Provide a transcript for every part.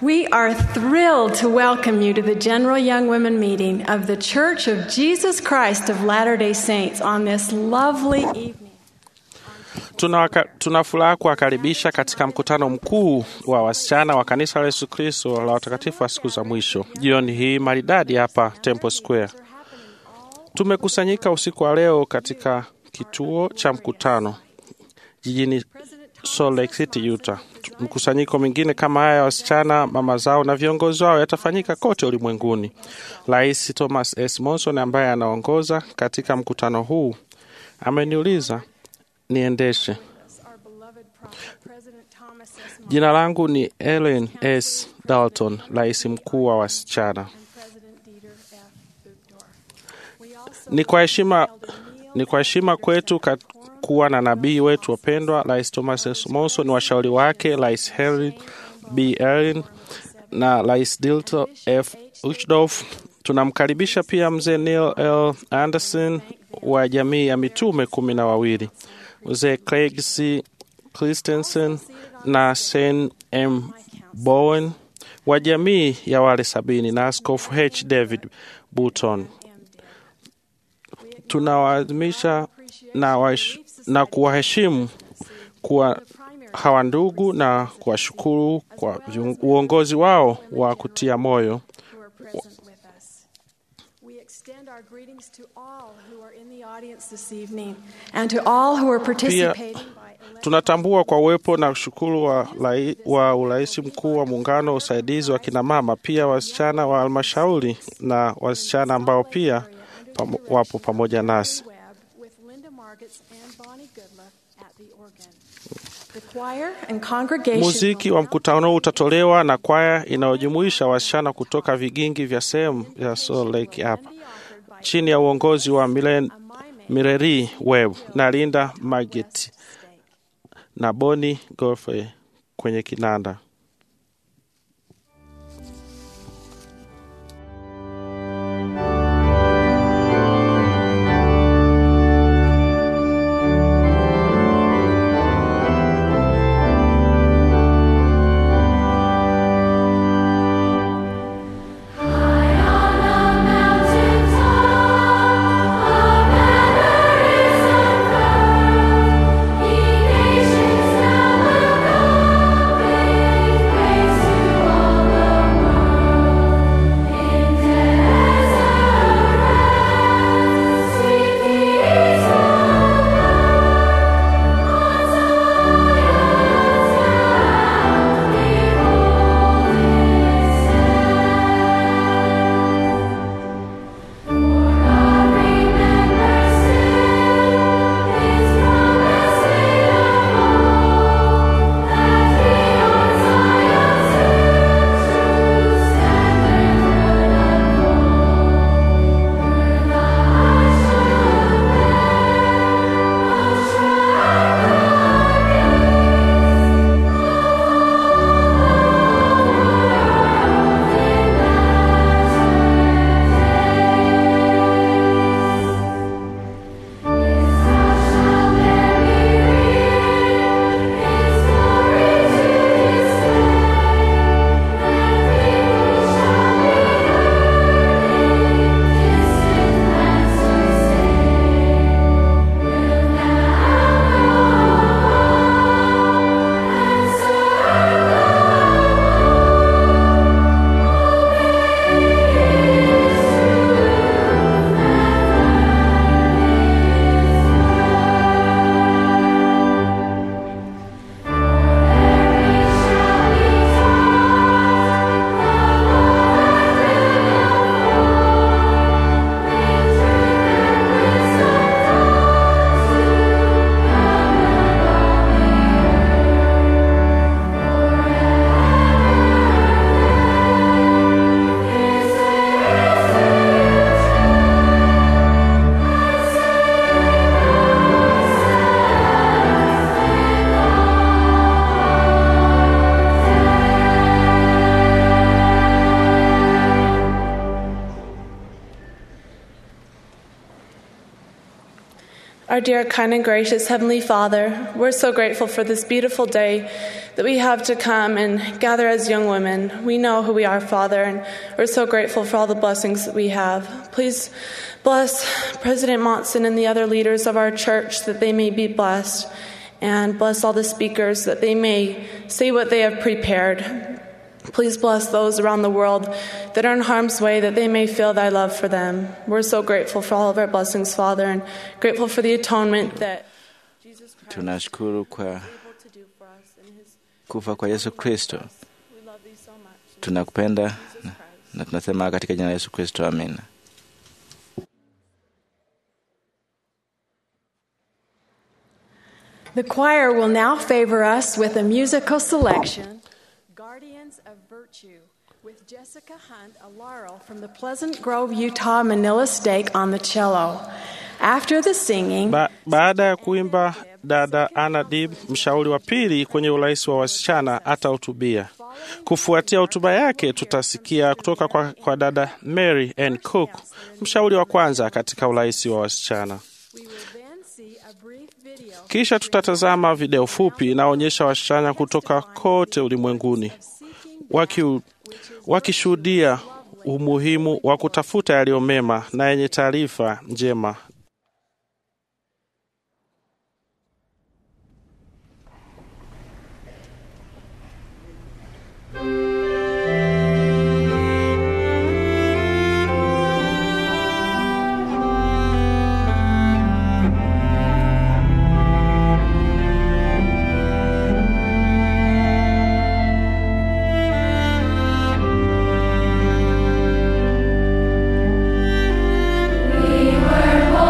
We are thrilled to welcome you to the General Young Women meeting of the Church of Jesus Christ of Latter day Saints on this lovely evening. Tuna, tuna furaha kuwakaribisha katika mkutano mkuu wa wasichana wa kanisa la Yesu Kristo la watakatifu wa siku za mwisho jioni hii maridadi hapa Temple Square. Tumekusanyika usiku wa leo katika kituo cha mkutano jijini Salt Lake City, Utah. Mkusanyiko mwingine kama haya ya wasichana, mama zao na viongozi wao yatafanyika kote ulimwenguni. Rais Thomas S. Monson ambaye anaongoza katika mkutano huu ameniuliza niendeshe. Jina langu ni Ellen S. Dalton, rais mkuu wa wasichana. Ni kwa heshima ni kwa heshima kwetu kat, kuwa na nabii wetu wapendwa Rais Thomas S. Monson, washauri wake Rais Henry B. Erin na Rais Dilto F. Uchtdorf. Tunamkaribisha pia mzee Neil L. Anderson wa jamii ya mitume kumi na wawili, mzee Craig C. Christensen na Sen M. Bowen wa jamii ya wale sabini na Askofu H. David Button. Tunawaadhimisha na, na kuwaheshimu kuwa hawa ndugu na kuwashukuru kwa uongozi wao wa kutia moyo. Pia tunatambua kwa uwepo na ushukuru wa, wa urais mkuu wa muungano wa usaidizi wa kinamama, pia wasichana wa halmashauri na wasichana ambao pia pam, wapo pamoja nasi. Muziki wa mkutano utatolewa na kwaya inayojumuisha wasichana kutoka vigingi vya sehemu ya Salt Lake hapa chini ya uongozi wa Milen, Mireri Webb na Linda Mageti na Boni Golfe kwenye kinanda. Nations now look up. Our dear, kind, and gracious Heavenly Father, we're so grateful for this beautiful day that we have to come and gather as young women. We know who we are, Father, and we're so grateful for all the blessings that we have. Please bless President Monson and the other leaders of our church that they may be blessed, and bless all the speakers that they may say what they have prepared. Please bless those around the world that are in harm's way, that they may feel thy love for them. We're so grateful for all of our blessings, Father, and grateful for the atonement that Jesus Christ Tunashukuru kwa is able to do for us in his kufa kwa Yesu Kristo. we love thee so much. Tunakupenda na, Jesus Christ. na tunasema katika jina la Yesu Kristo, amina. The choir will now favor us with a musical selection Guardians of Virtue with Jessica Hunt, a laurel from the Pleasant Grove, Utah Manila Stake on the cello. After the singing, Ba baada ya kuimba, dada Anna Dib, mshauri wa pili kwenye urais wa wasichana, atahutubia. Kufuatia hotuba yake, tutasikia kutoka kwa, kwa dada Mary Ann Cook, mshauri wa kwanza katika urais wa wasichana. we will then see a brief video Kisha tutatazama video fupi inaonyesha wasichana kutoka kote ulimwenguni waki- wakishuhudia umuhimu wa kutafuta yaliyo mema na yenye taarifa njema. We were born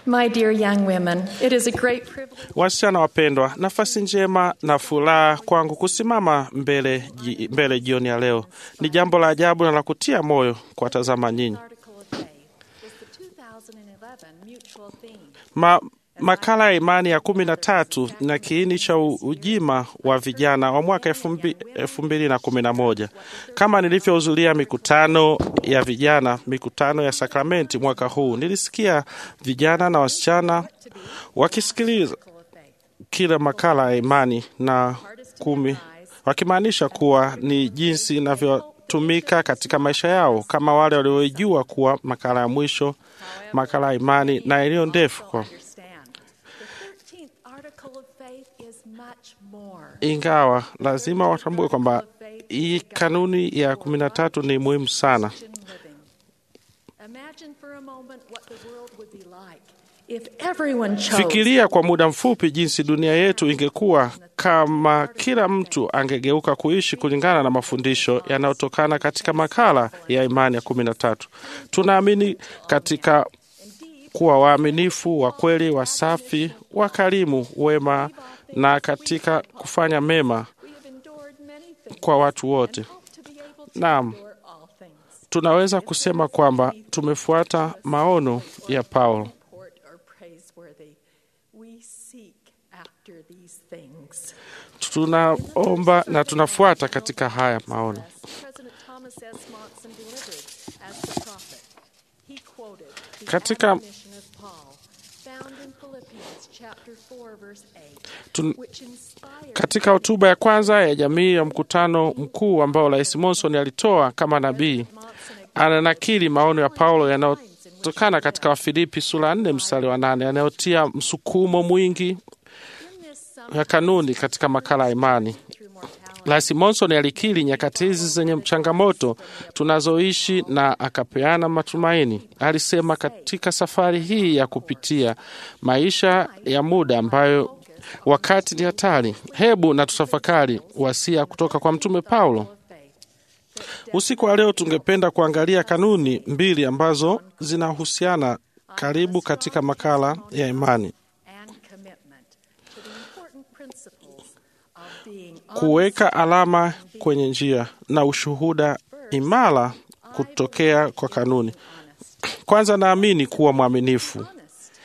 My dear young women, it is a great privilege. Wasichana wapendwa, nafasi njema na furaha kwangu kusimama mbele, ji- mbele jioni ya leo. Ni jambo la ajabu na la kutia moyo kuwatazama nyinyi. Article of Faith is the 2011 mutual theme. Ma, makala ya imani ya kumi na tatu na kiini cha u- ujima wa vijana wa mwaka elfu mbi- elfu mbili na kumi na moja kama nilivyohudhuria mikutano ya vijana mikutano ya sakramenti mwaka huu nilisikia vijana na wasichana wakisikiliza kila makala ya imani na kumi wakimaanisha kuwa ni jinsi inavyotumika katika maisha yao kama wale waliojua kuwa makala ya mwisho makala ya imani na iliyo ndefu kwa Understand. The 13th article of faith is much more. ingawa lazima watambue kwamba hii kanuni ya kumi na tatu ni muhimu sana. Christian living. Imagine for a moment what the world would be like if everyone chose Fikiria kwa muda mfupi jinsi dunia yetu ingekuwa kama kila mtu angegeuka kuishi kulingana na mafundisho yanayotokana katika makala ya imani ya kumi na tatu. Tunaamini katika kuwa waaminifu, wa kweli, wasafi, wakarimu, wema na katika kufanya mema we have endured many things kwa watu wote. and hope to be able to Naam. endure all things. Tunaweza kusema kwamba tumefuata maono ya Paulo. Report or praiseworthy. We seek after these things. Tunaomba na tunafuata katika haya maono. President Thomas S. Monson delivered as the prophet. He quoted the Katika- admonition of Paul, found in Philippians chapter 4, verse 8, Tun, which inspired katika hotuba ya kwanza ya jamii ya mkutano mkuu ambao Rais Monson alitoa kama nabii, Monson ananakili maono ya Paulo yanayotokana katika Wafilipi sura nne mstari wa nane yanayotia msukumo mwingi in this summary ya kanuni katika makala ya imani. through mortality. Rais Monson alikiri nyakati hizi zenye changamoto tunazoishi na akapeana matumaini. Alisema katika safari hii ya kupitia maisha ya muda ambayo wakati ni hatari, hebu na tutafakari wasia kutoka kwa Mtume Paulo. of faith. Usiku wa leo tungependa kuangalia kanuni mbili ambazo zinahusiana karibu katika makala ya imani: and commitment to the important principles of being kuweka alama kwenye njia na ushuhuda imara kutokea kwa kanuni. Kwanza, naamini kuwa mwaminifu. honest.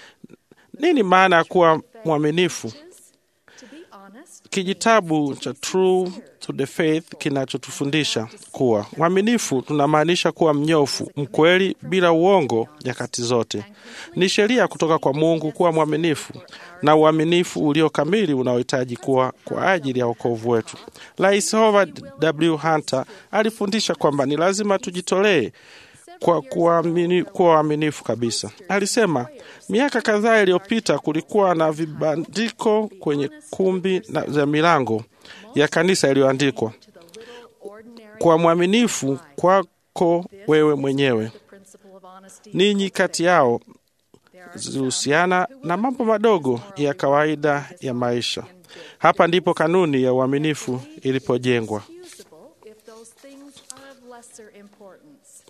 Nini maana ya kuwa mwaminifu? To be honest, Kijitabu cha True to the Faith kinachotufundisha kuwa mwaminifu tunamaanisha kuwa mnyofu, mkweli, bila uongo nyakati zote. Ni sheria kutoka kwa Mungu kuwa mwaminifu na uaminifu ulio kamili unaohitaji kuwa kwa ajili ya wokovu wetu. Rais Howard W. Hunter alifundisha kwamba ni lazima tujitolee kwa kuamini- kuwa waaminifu kabisa. Alisema miaka kadhaa iliyopita kulikuwa na vibandiko kwenye kumbi na za milango ya kanisa iliyoandikwa to the little ordinary kwa mwaminifu kwako wewe mwenyewe. the principle of honesty. Ninyi kati yao There are zilihusiana na mambo madogo ya kawaida ya maisha. Hapa ndipo kanuni ya uaminifu ilipojengwa. excusable if those things are of lesser importance.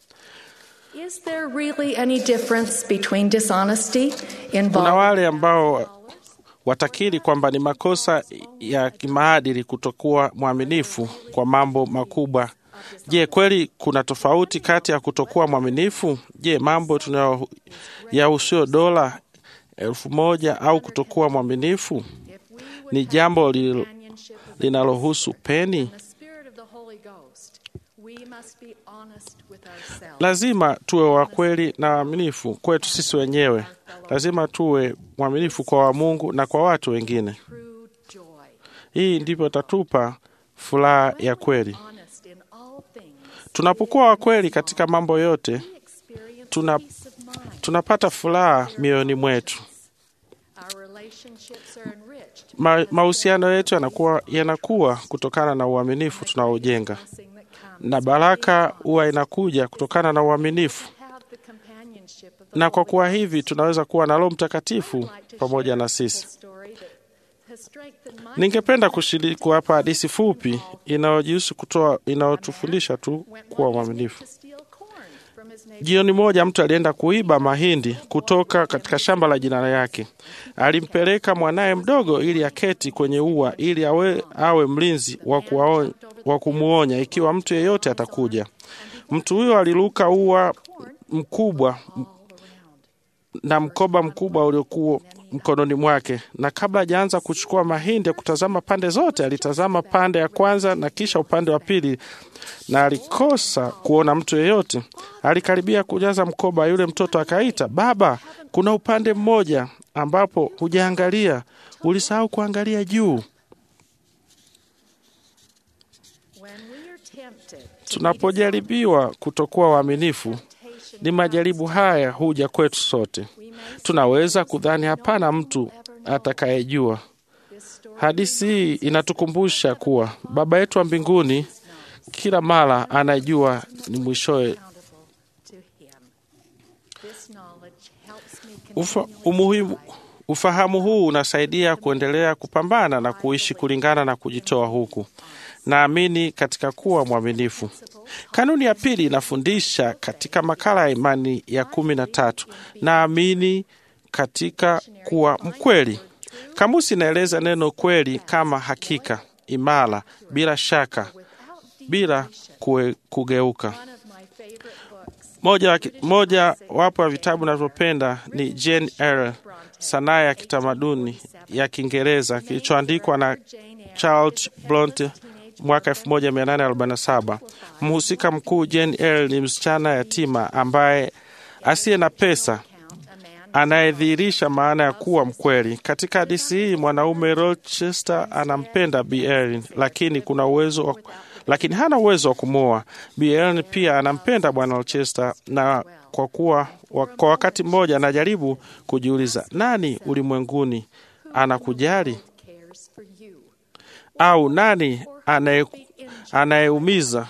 Is there really any difference between dishonesty Kuna involving wale ambao watakiri kwamba ni makosa ya kimaadili kutokuwa mwaminifu kwa mambo makubwa. Je, kweli kuna tofauti kati ya kutokuwa mwaminifu? Je, mambo tunayo yahusio dola elfu moja au kutokuwa mwaminifu if we would ni jambo li- companionship of the linalohusu peni? the Spirit of the Holy Ghost, we must be honest with ourselves. Lazima tuwe wa kweli na waaminifu kwetu sisi wenyewe. Lazima tuwe mwaminifu kwa wa Mungu na kwa watu wengine. True joy. Hii ndipo tatupa furaha ya kweli. Honest in all things. Tunapokuwa wa kweli katika mambo yote, We experience Tuna- peace of mind. tunapata furaha mioyoni mwetu. Our relationships are enriched. Ma, mahusiano yetu yanakuwa, yanakuwa kutokana na uaminifu tunaojenga, Blessing that comes na baraka huwa inakuja kutokana na uaminifu. have the companionship of the Na kwa Holy kuwa Ghost. hivi tunaweza kuwa na Roho Mtakatifu I'd like to pamoja share na a sisi. simple story that has strengthened my Ningependa kushiriki kuwapa hadithi fupi inayojihusu kutoa, inayotufundisha tu went kuwa one evening mwaminifu. to steal corn from his Jioni moja mtu alienda kuiba mahindi kutoka katika shamba la jirani yake. Alimpeleka mwanaye mdogo ili aketi kwenye ua ili awe, awe mlinzi wa kuwaon- wa kumwonya ikiwa mtu yeyote atakuja. Mtu huyo aliruka ua mkubwa na mkoba mkubwa uliokuwa mkononi mwake, na kabla hajaanza kuchukua mahindi ya kutazama pande zote, alitazama pande ya kwanza na kisha upande wa pili, na alikosa kuona mtu yeyote. Alikaribia kujaza mkoba, yule mtoto akaita, baba, kuna upande mmoja ambapo hujaangalia, ulisahau kuangalia juu. When we are tempted to Tunapojaribiwa kutokuwa waaminifu, ni majaribu haya huja kwetu sote. Tunaweza kudhani hapana mtu atakayejua. this story Hadithi hii inatukumbusha kuwa Baba yetu wa mbinguni kila mara anajua ni mwishowe. accountable to him. This knowledge helps me Ufa, continually umuhimu, ufahamu huu unasaidia kuendelea kupambana na kuishi kulingana na kujitoa huku. Naamini katika kuwa mwaminifu. Kanuni ya pili inafundisha katika makala ya imani ya kumi na tatu, naamini katika kuwa mkweli. Kamusi inaeleza neno kweli kama hakika, imara, bila shaka, bila kue, kugeuka. one of my favorite books. Moja, wa ki- moja wapo ya vitabu navyopenda ni Jane Eyre, sanaa ya kitamaduni ya Kiingereza kilichoandikwa na Charles Bronte mwaka 1847. Mhusika mkuu Jane Eyre ni msichana yatima ambaye asiye na pesa Count a man anayedhihirisha maana ya kuwa mkweli. Katika hadithi hii mwanaume Rochester anampenda Bi Erin, lakini kuna uwezo wa, lakini hana uwezo wa kumwoa. Bi Erin pia anampenda bwana Rochester, na kwa kuwa wa, kwa wakati mmoja anajaribu kujiuliza nani ulimwenguni anakujali cares for you. au nani anaye- anayeumiza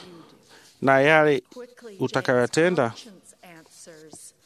na yale Quickly, utakayoyatenda. James Conscience answers,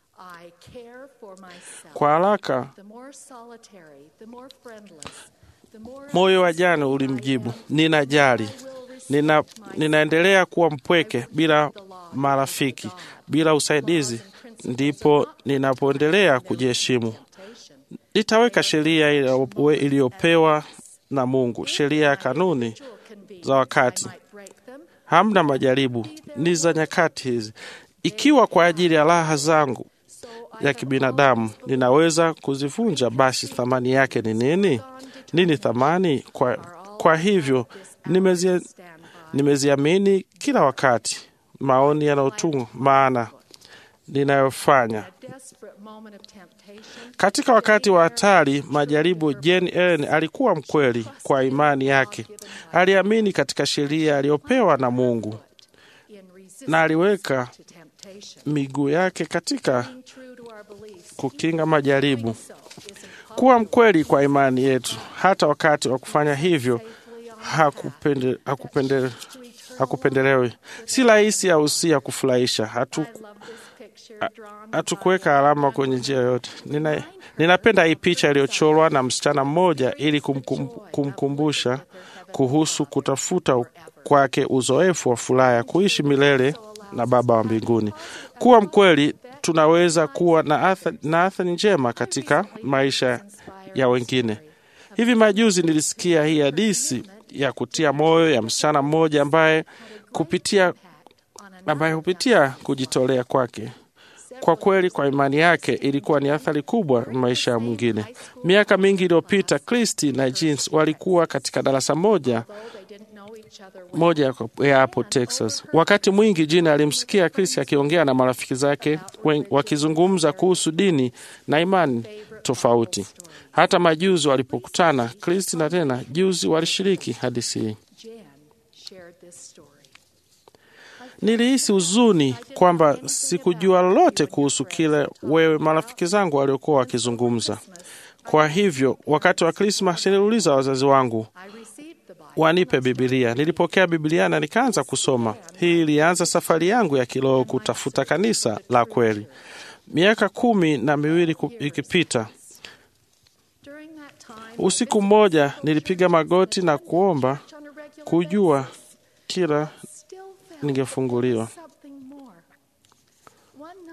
I care for myself. Kwa haraka The more solitary, the more friendless, the more moyo wa jana ulimjibu, ninajali nina, ninaendelea kuwa mpweke bila marafiki, bila usaidizi, ndipo ninapoendelea kujiheshimu. Nitaweka sheria iliyo- iliyopewa na Mungu, sheria ya kanuni za wakati. break them. Hamna majaribu, ni za nyakati hizi. Ikiwa kwa ajili ya raha zangu ya kibinadamu ninaweza kuzivunja, basi thamani yake ni nini? Nini thamani? Kwa, kwa hivyo nimezia, nimeziamini kila wakati maoni yanayotunga maana ninayofanya Desperate moment of temptation. katika wakati wa hatari, majaribu. Jane Ellen alikuwa mkweli kwa imani yake, aliamini katika sheria aliyopewa na Mungu In resistance na aliweka to temptation. miguu yake katika Being true to our beliefs. kukinga majaribu. So is impossible Kuwa mkweli kwa imani yetu, hata wakati wa kufanya hivyo hakupende, hakupende, hakupendelewi. Si rahisi au si ya kufurahisha. Hatu, I love this picture drawn hatukuweka alama kwenye njia yoyote. Nina, ninapenda hii picha iliyochorwa na msichana mmoja ili kumkum, kumkumbusha kuhusu kutafuta kwake uzoefu wa furaha ya kuishi milele na Baba wa mbinguni. Kuwa mkweli, tunaweza kuwa na athari, na athari njema katika maisha ya wengine. Hivi majuzi nilisikia hii hadithi ya kutia moyo ya msichana mmoja ambaye kupitia ambaye hupitia kujitolea kwake kwa kweli kwa imani yake ilikuwa ni athari kubwa maisha ya mwingine. Miaka mingi iliyopita, Kristi na Jeans walikuwa katika darasa moja they didn't know each other well. moja ya hapo Texas. Wakati mwingi Jina alimsikia Kristi akiongea na marafiki zake wen- wakizungumza kuhusu dini na imani tofauti. Hata majuzi walipokutana, Kristi na tena juzi walishiriki hadithi hii. Jan shared this story. Nilihisi huzuni kwamba sikujua lolote kuhusu kile wewe marafiki zangu waliokuwa wakizungumza. Kwa hivyo, wakati wa Krismas niliuliza wazazi wangu I received the Bible. wanipe Bibilia. Nilipokea Bibilia na nikaanza kusoma. Hii ilianza safari yangu ya kiroho kutafuta kanisa la kweli. Miaka kumi na miwili ku- ikipita, During that time, usiku mmoja nilipiga magoti na kuomba on a regular kujua basis, kila still felt ningefunguliwa. something more.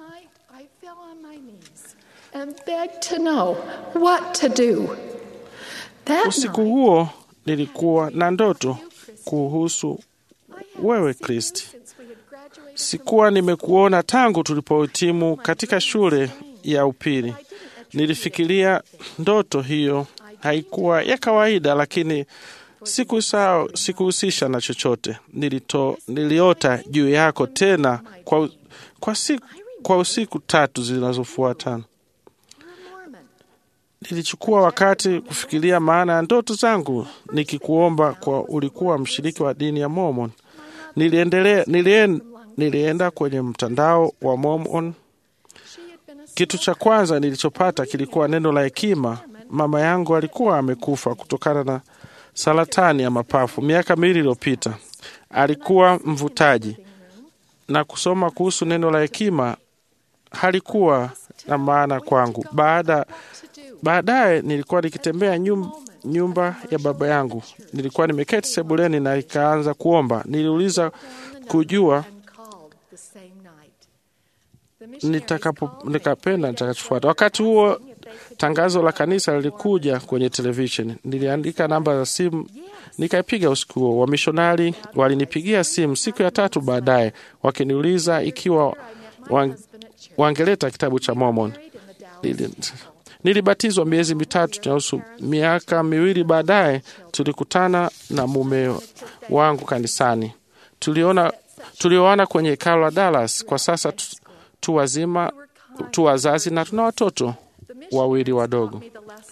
night, I fell on my knees and begged to know what to do. That Usiku night, huo nilikuwa na ndoto kuhusu I hadn't wewe seen you Kristi. since we had graduated from Sikuwa nimekuona tangu tulipohitimu katika shule ya upili. Nilifikiria ndoto hiyo haikuwa ya kawaida, lakini sikusahau, sikuhusisha na chochote. Nilito, niliota juu yako tena kwa, kwa, siku, kwa usiku tatu zinazofuatana. You're a Mormon. Nilichukua wakati kufikiria maana ya ndoto zangu, nikikuomba kwa ulikuwa mshiriki wa dini ya Mormon. Niliendelea, nilien, nilienda kwenye mtandao wa Mormon. She had been a Kitu cha kwanza nilichopata kilikuwa neno la hekima. Mama yangu alikuwa amekufa kutokana na saratani ya mapafu miaka miwili iliyopita. Alikuwa mvutaji, na kusoma kuhusu neno la hekima halikuwa na maana kwangu. Baada to do. Baadaye nilikuwa nikitembea nyum, nyumba ya baba yangu. Nilikuwa nimeketi sebuleni na ikaanza kuomba. Niliuliza kujua And called the same night. The missionaries nitakapo called me nikapenda nitakachofuata. Wakati huo tangazo la kanisa lilikuja kwenye televisheni. Niliandika namba za simu nikaipiga usiku huo. Wamishonari walinipigia simu siku ya tatu baadaye wakiniuliza ikiwa wang, wangeleta kitabu cha Mormon. Nili- Nilibatizwa miezi mitatu na nusu. Miaka miwili baadaye tulikutana na mume wangu kanisani. Tuliona tulioana kwenye hekalo la Dallas. Kwa sasa tu, tu wazima tu wazazi na tuna watoto wawili wadogo.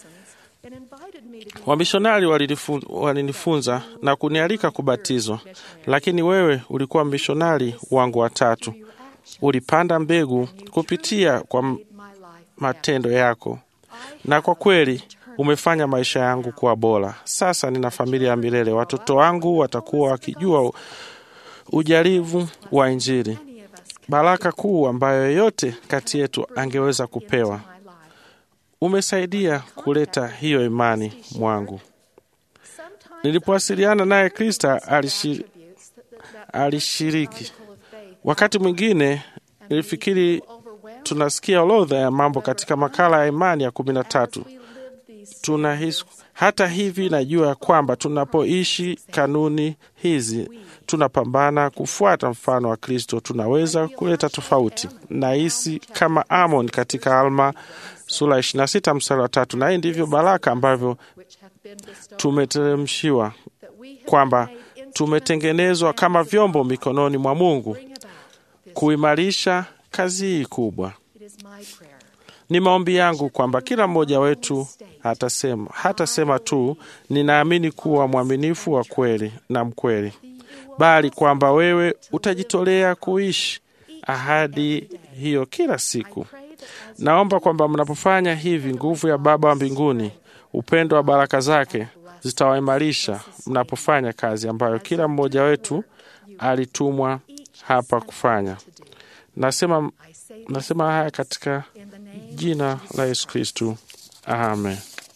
Wamishonari walinifu- walinifunza na kunialika kubatizwa, lakini wewe ulikuwa mishonari wangu watatu. Ulipanda mbegu kupitia kwa m- matendo yako, na kwa kweli umefanya maisha yangu kuwa bora. Sasa nina familia ya milele. Watoto wangu watakuwa wakijua ujarivu wa Injili, baraka kuu ambayo yeyote kati yetu angeweza kupewa. Umesaidia kuleta hiyo imani mwangu. Nilipowasiliana naye, Krista alishi, alishiriki. Wakati mwingine nilifikiri tunasikia orodha ya mambo katika makala ya imani ya kumi na tatu tunahisi hata hivi, najua ya kwamba tunapoishi kanuni hizi, tunapambana kufuata mfano wa Kristo, tunaweza kuleta tofauti. Nahisi kama Amon katika Alma sura ya 26 mstari wa tatu, na hii ndivyo baraka ambavyo tumeteremshiwa, kwamba tumetengenezwa kama vyombo mikononi mwa Mungu kuimarisha kazi hii kubwa. Ni maombi yangu kwamba kila mmoja wetu hatasema hatasema tu ninaamini kuwa mwaminifu wa kweli na mkweli, bali kwamba wewe utajitolea kuishi ahadi hiyo kila siku. Naomba kwamba mnapofanya hivi, nguvu ya Baba wa mbinguni, upendo wa baraka zake zitawaimarisha mnapofanya kazi ambayo kila mmoja wetu alitumwa hapa kufanya. Nasema, nasema haya katika jina la Yesu Kristu, amen.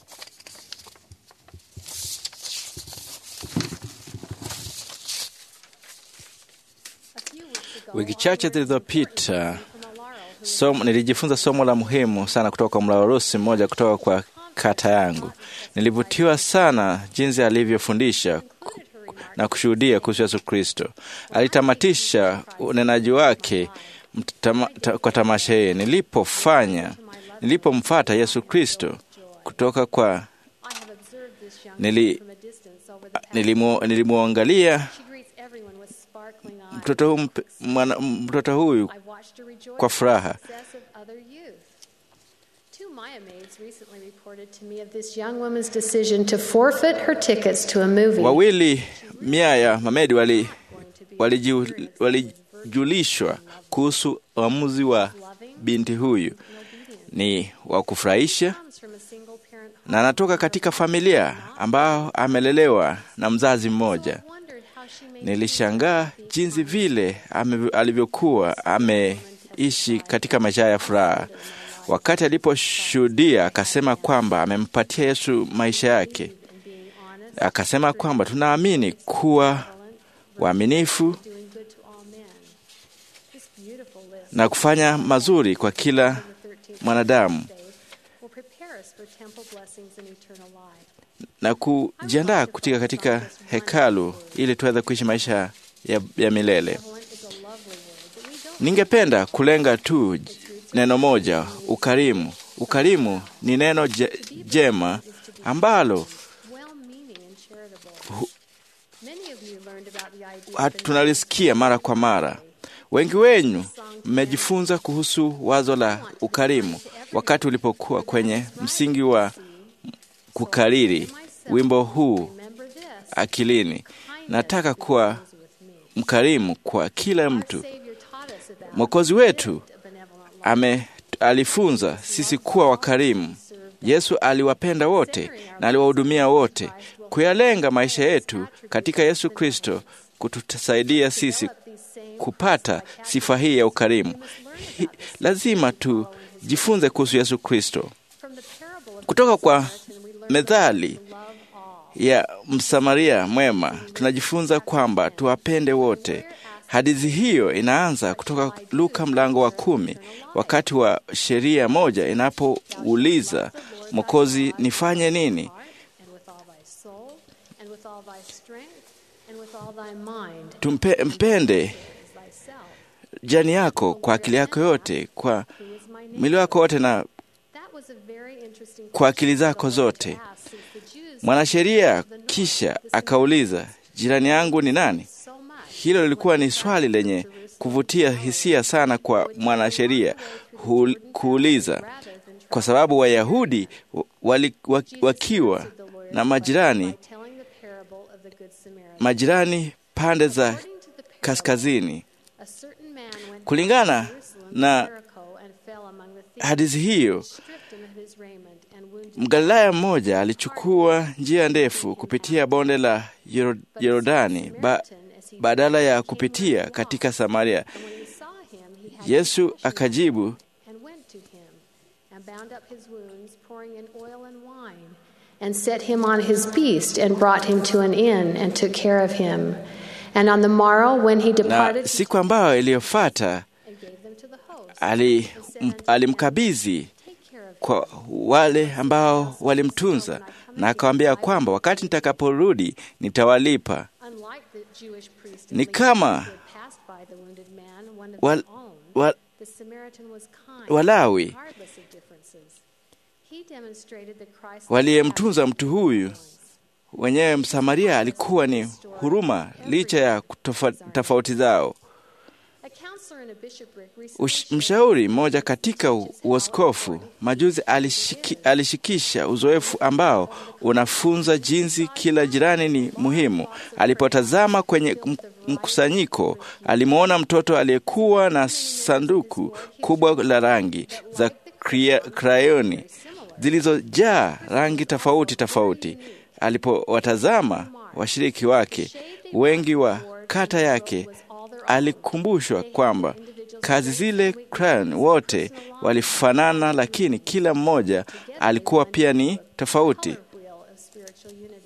Wiki chache zilizopita somo, nilijifunza somo la muhimu sana kutoka kwa mlawarusi mmoja kutoka kwa kata yangu. Nilivutiwa sana jinsi alivyofundisha ku- na kushuhudia kuhusu Yesu Kristo. Alitamatisha unenaji wake mtama, ta, kwa tamasha hii, nilipofanya nilipomfata Yesu Kristo kutoka kwa nili, nilimu, nilimwangalia mtoto huyu mpe- mwana- mtoto huyu kwa furaha. Two Maya maids recently reported to me of this young woman's decision to forfeit her tickets to a movie. Wawili mia ya mamedi wali waliju- walijulishwa kuhusu uamuzi wa binti huyu ni wa kufurahisha Comes from a single parent home. na anatoka katika familia ambao amelelewa na mzazi mmoja. Wondered how she made Nilishangaa jinsi vile ame, alivyokuwa ameishi katika maisha ya furaha. Wakati aliposhuhudia, akasema kwamba amempatia Yesu maisha yake. Akasema kwamba tunaamini kuwa waaminifu doing good to all men. This beautiful list na kufanya mazuri kwa kila mwanadamu will prepare us for temple blessings and eternal life. na kujiandaa kutika katika hekalu ili tuweze kuishi maisha ya, ya milele. Benevolent is a lovely word that we don't Ningependa kulenga tu neno moja, ukarimu. Ukarimu ni neno je, jema ambalo well-meaning and charitable. Many of you learned about the idea ha- of the tunalisikia mara kwa mara. Wengi wenyu mmejifunza kuhusu wazo la ukarimu wakati ulipokuwa kwenye msingi wa kukariri wimbo huu remember this. akilini. Nataka kuwa mkarimu kwa kila mtu. Savior taught us about Mwokozi wetu a benevolent life. ame alifunza sisi kuwa wakarimu. Yesu aliwapenda wote na aliwahudumia wote. Kuyalenga maisha yetu katika Yesu Kristo kutusaidia sisi kupata sifa hii ya ukarimu. Hi, lazima tujifunze kuhusu Yesu Kristo From the parable of kutoka kwa the Samaritan, we learn methali to love all. ya Msamaria mwema tunajifunza kwamba tuwapende wote. Hadithi hiyo inaanza kutoka Luka mlango wa kumi, wakati wa sheria moja inapouliza Mwokozi, nifanye nini? and with all thy soul, and with all thy strength, and with all thy mind, Tumpe, mpende as thyself. jani yako kwa akili yako yote, kwa Who is my neighbor? mwili wako wote na That was a very interesting kwa akili zako zote. ask, since the Jews Mwanasheria kisha akauliza, jirani yangu ni nani? so much Hilo lilikuwa ni swali lenye kuvutia hisia sana kwa mwanasheria hu- kuuliza, kwa sababu Wayahudi wali, wa- wakiwa na majirani by telling the parable of the Good Samaritan. majirani pande za According to the parable, kaskazini. a certain man went Kulingana to Jerusalem na to Jericho and fell among the thieves, hadithi hiyo, stripped him of his raiment and wounded Mgalilaya mmoja alichukua njia ndefu kupitia bonde la Yoro- Yordani ba, badala ya kupitia katika Samaria. And when he saw him, he had Yesu compassion akajibu, and went to him and bound up his wounds, pouring in oil and wine, and set him on his beast and brought him to an inn and took care of him. And on the morrow, when he na departed, siku ambayo iliyofuata and gave them to the host, ali, m- alimkabidhi take care of kwa wale ambao walimtunza na akawaambia kwamba wakati nitakaporudi nitawalipa. Unlike the Jewish priest Ni and kama Levite who had passed by the wounded man, one of Wal, their own, wa, the Samaritan was kind, Walawi regardless of differences. He demonstrated the Christ waliyemtunza mtu huyu wenyewe Msamaria alikuwa ni huruma licha ya kutofa- tofauti zao. A counselor in a bishopric recently Ush, mshauri mmoja katika u- uaskofu majuzi alishiki, alishikisha uzoefu ambao unafunza jinsi kila jirani ni muhimu. Alipotazama kwenye m- mkusanyiko, alimwona mtoto aliyekuwa na sanduku kubwa la rangi za kria- krayoni zilizojaa rangi tofauti tofauti. Alipowatazama washiriki wake wengi wa kata yake, alikumbushwa kwamba kazi zile crayon wote walifanana, lakini kila mmoja alikuwa pia ni tofauti. wheel of spiritual unity.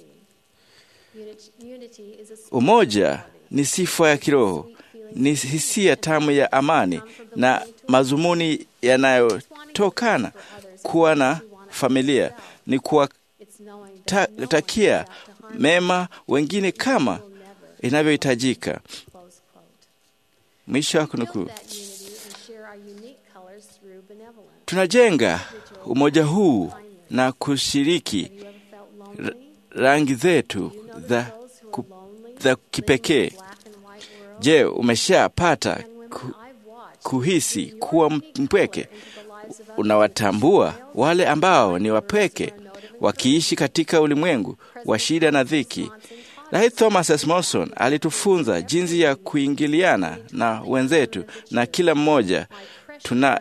Unity, unity is a spirit Umoja ni sifa ya kiroho, ni hisia tamu ya amani na mazumuni yanayotokana kuwa na familia, ni It's knowing that kuwatakia mema wengine kama inavyohitajika. close quote. Mwisho wa Build kunukuu. that unity and share our unique colors through benevolence. Tunajenga umoja huu na kushiriki Have you ever felt lonely? rangi zetu You know za, there's those who ku, are lonely, za living in kipekee. a black and white world. Je, umeshapata Men and women ku, I've watched kuhisi bring your kuwa unique mpweke? color into the lives of others. Unawatambua wale ambao ni wapweke wakiishi katika ulimwengu wa shida na dhiki. Rais Thomas S. Monson alitufunza jinsi ya kuingiliana na wenzetu na kila mmoja tuna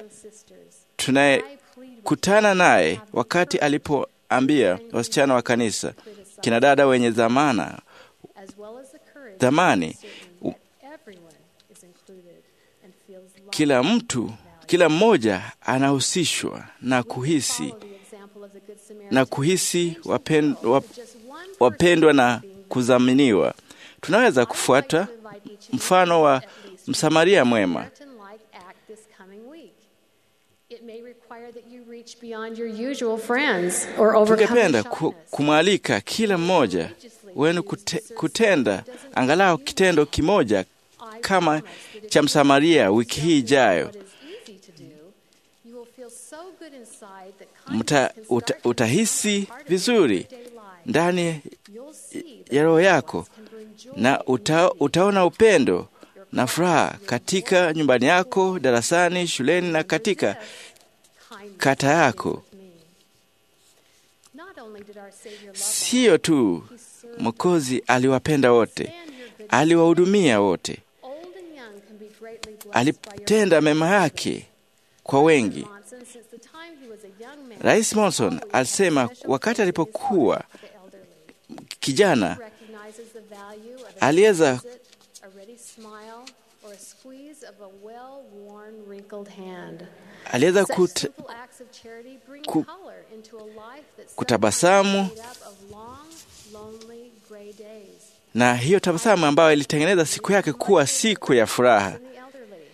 tunayekutana naye wakati alipoambia wasichana wa kanisa, kina dada wenye dhamana as well as the courage dhamani, that everyone is included and feels loved. kila mtu kila mmoja anahusishwa na kuhisi Follow the example of the Good Samaritan. na kuhisi wapen, wap, Just one person wapendwa na being kudhaminiwa. Tunaweza kufuata mfano wa Msamaria mwema. Samaritan-like act this It may require that you reach beyond your usual friends or overcome Tungependa your ku, shyness. kumwalika kila mmoja wenu kute, kutenda angalau kitendo kimoja kama cha Msamaria wiki hii ijayo. What is easy to do, you will feel so good inside that kindness Mta, can uta, start to utahisi become part of your vizuri everyday life. ndani You'll see that ya roho loved yako ones can bring joy na in uta, your utaona upendo na furaha katika nyumbani yako, darasani, shuleni na katika kindness kata yako. with me. Not only did our Savior love Siyo tu Mwokozi aliwapenda wote, and your good aliwahudumia wote, old and young can be greatly blessed by your alitenda mema yake kwa wengi. Monson, since the time he was a young man, Rais Monson alisema wakati alipokuwa the elderly kijana recognizes the value of a aliweza visit, a ready smile, or a squeeze of a well-worn, wrinkled hand. aliweza Such kut, simple acts of charity bring ku- color into a life that's kutabasamu. sometimes made up of long, lonely, gray days. na hiyo tabasamu ambayo ilitengeneza siku yake kuwa siku ya furaha. And the elderly.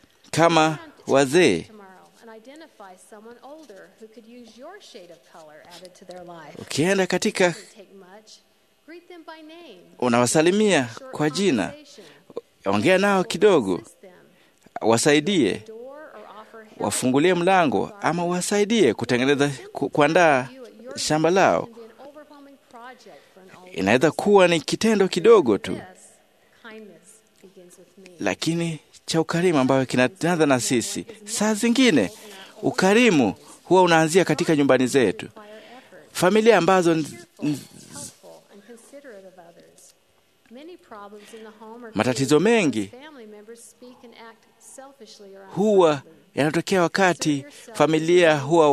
Kama wazee, Tomorrow, and identify someone older who could use your shade of color added to their life. ukienda katika Doesn't take much. Greet them by name. unawasalimia Short kwa jina, conversation. ongea nao kidogo, Assist them. wasaidie, Door or offer help. wafungulie mlango ama wasaidie kutengeneza ku, kuandaa shamba lao. Can be an overwhelming project for an older Inaweza kuwa ni kitendo kidogo tu, Yes, kindness begins with me. lakini cha ukarimu ambayo kinaanza na sisi. Saa zingine ukarimu huwa unaanzia katika nyumbani zetu, Require effort. familia ambazo n- n- helpful and considerate of others. Many problems in the home are Matatizo created mengi because family members speak and act selfishly or huwa ungodly. yanatokea wakati familia huwa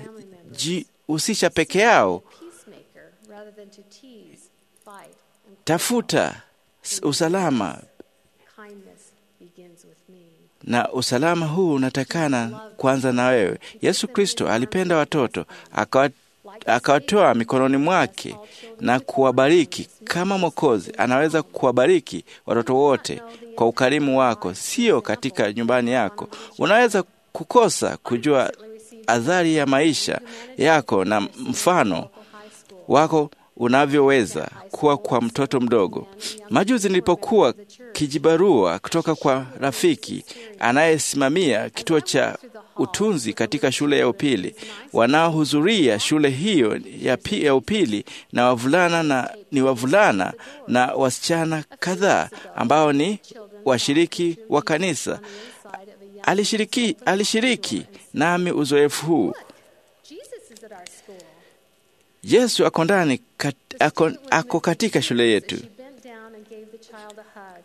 wanajihusisha peke yao. Peacemaker rather than to tease, fight, and Tafuta s- usalama, kindness begins with me. na usalama huu unatakana kwanza na wewe. Yesu Kristo alipenda watoto akawa- akawatoa mikononi mwake na kuwabariki. Kama Mwokozi anaweza kuwabariki watoto wote kwa ukarimu wako, sio katika nyumbani yako. Unaweza kukosa kujua adhari ya maisha yako na mfano High school. wako unavyoweza kuwa kwa mtoto mdogo. Majuzi nilipokuwa kijibarua kutoka kwa rafiki anayesimamia kituo cha utunzi katika shule ya upili, wanaohudhuria shule hiyo ya, pi, ya upili na wavulana na ni wavulana na wasichana kadhaa ambao ni washiriki wa kanisa. Inside of a young Alishiriki, alishiriki nami uzoefu huu. Jesus is at our school. Yesu ako ndani kat, ako, ako katika shule yetu. She bent down and gave the child a hug.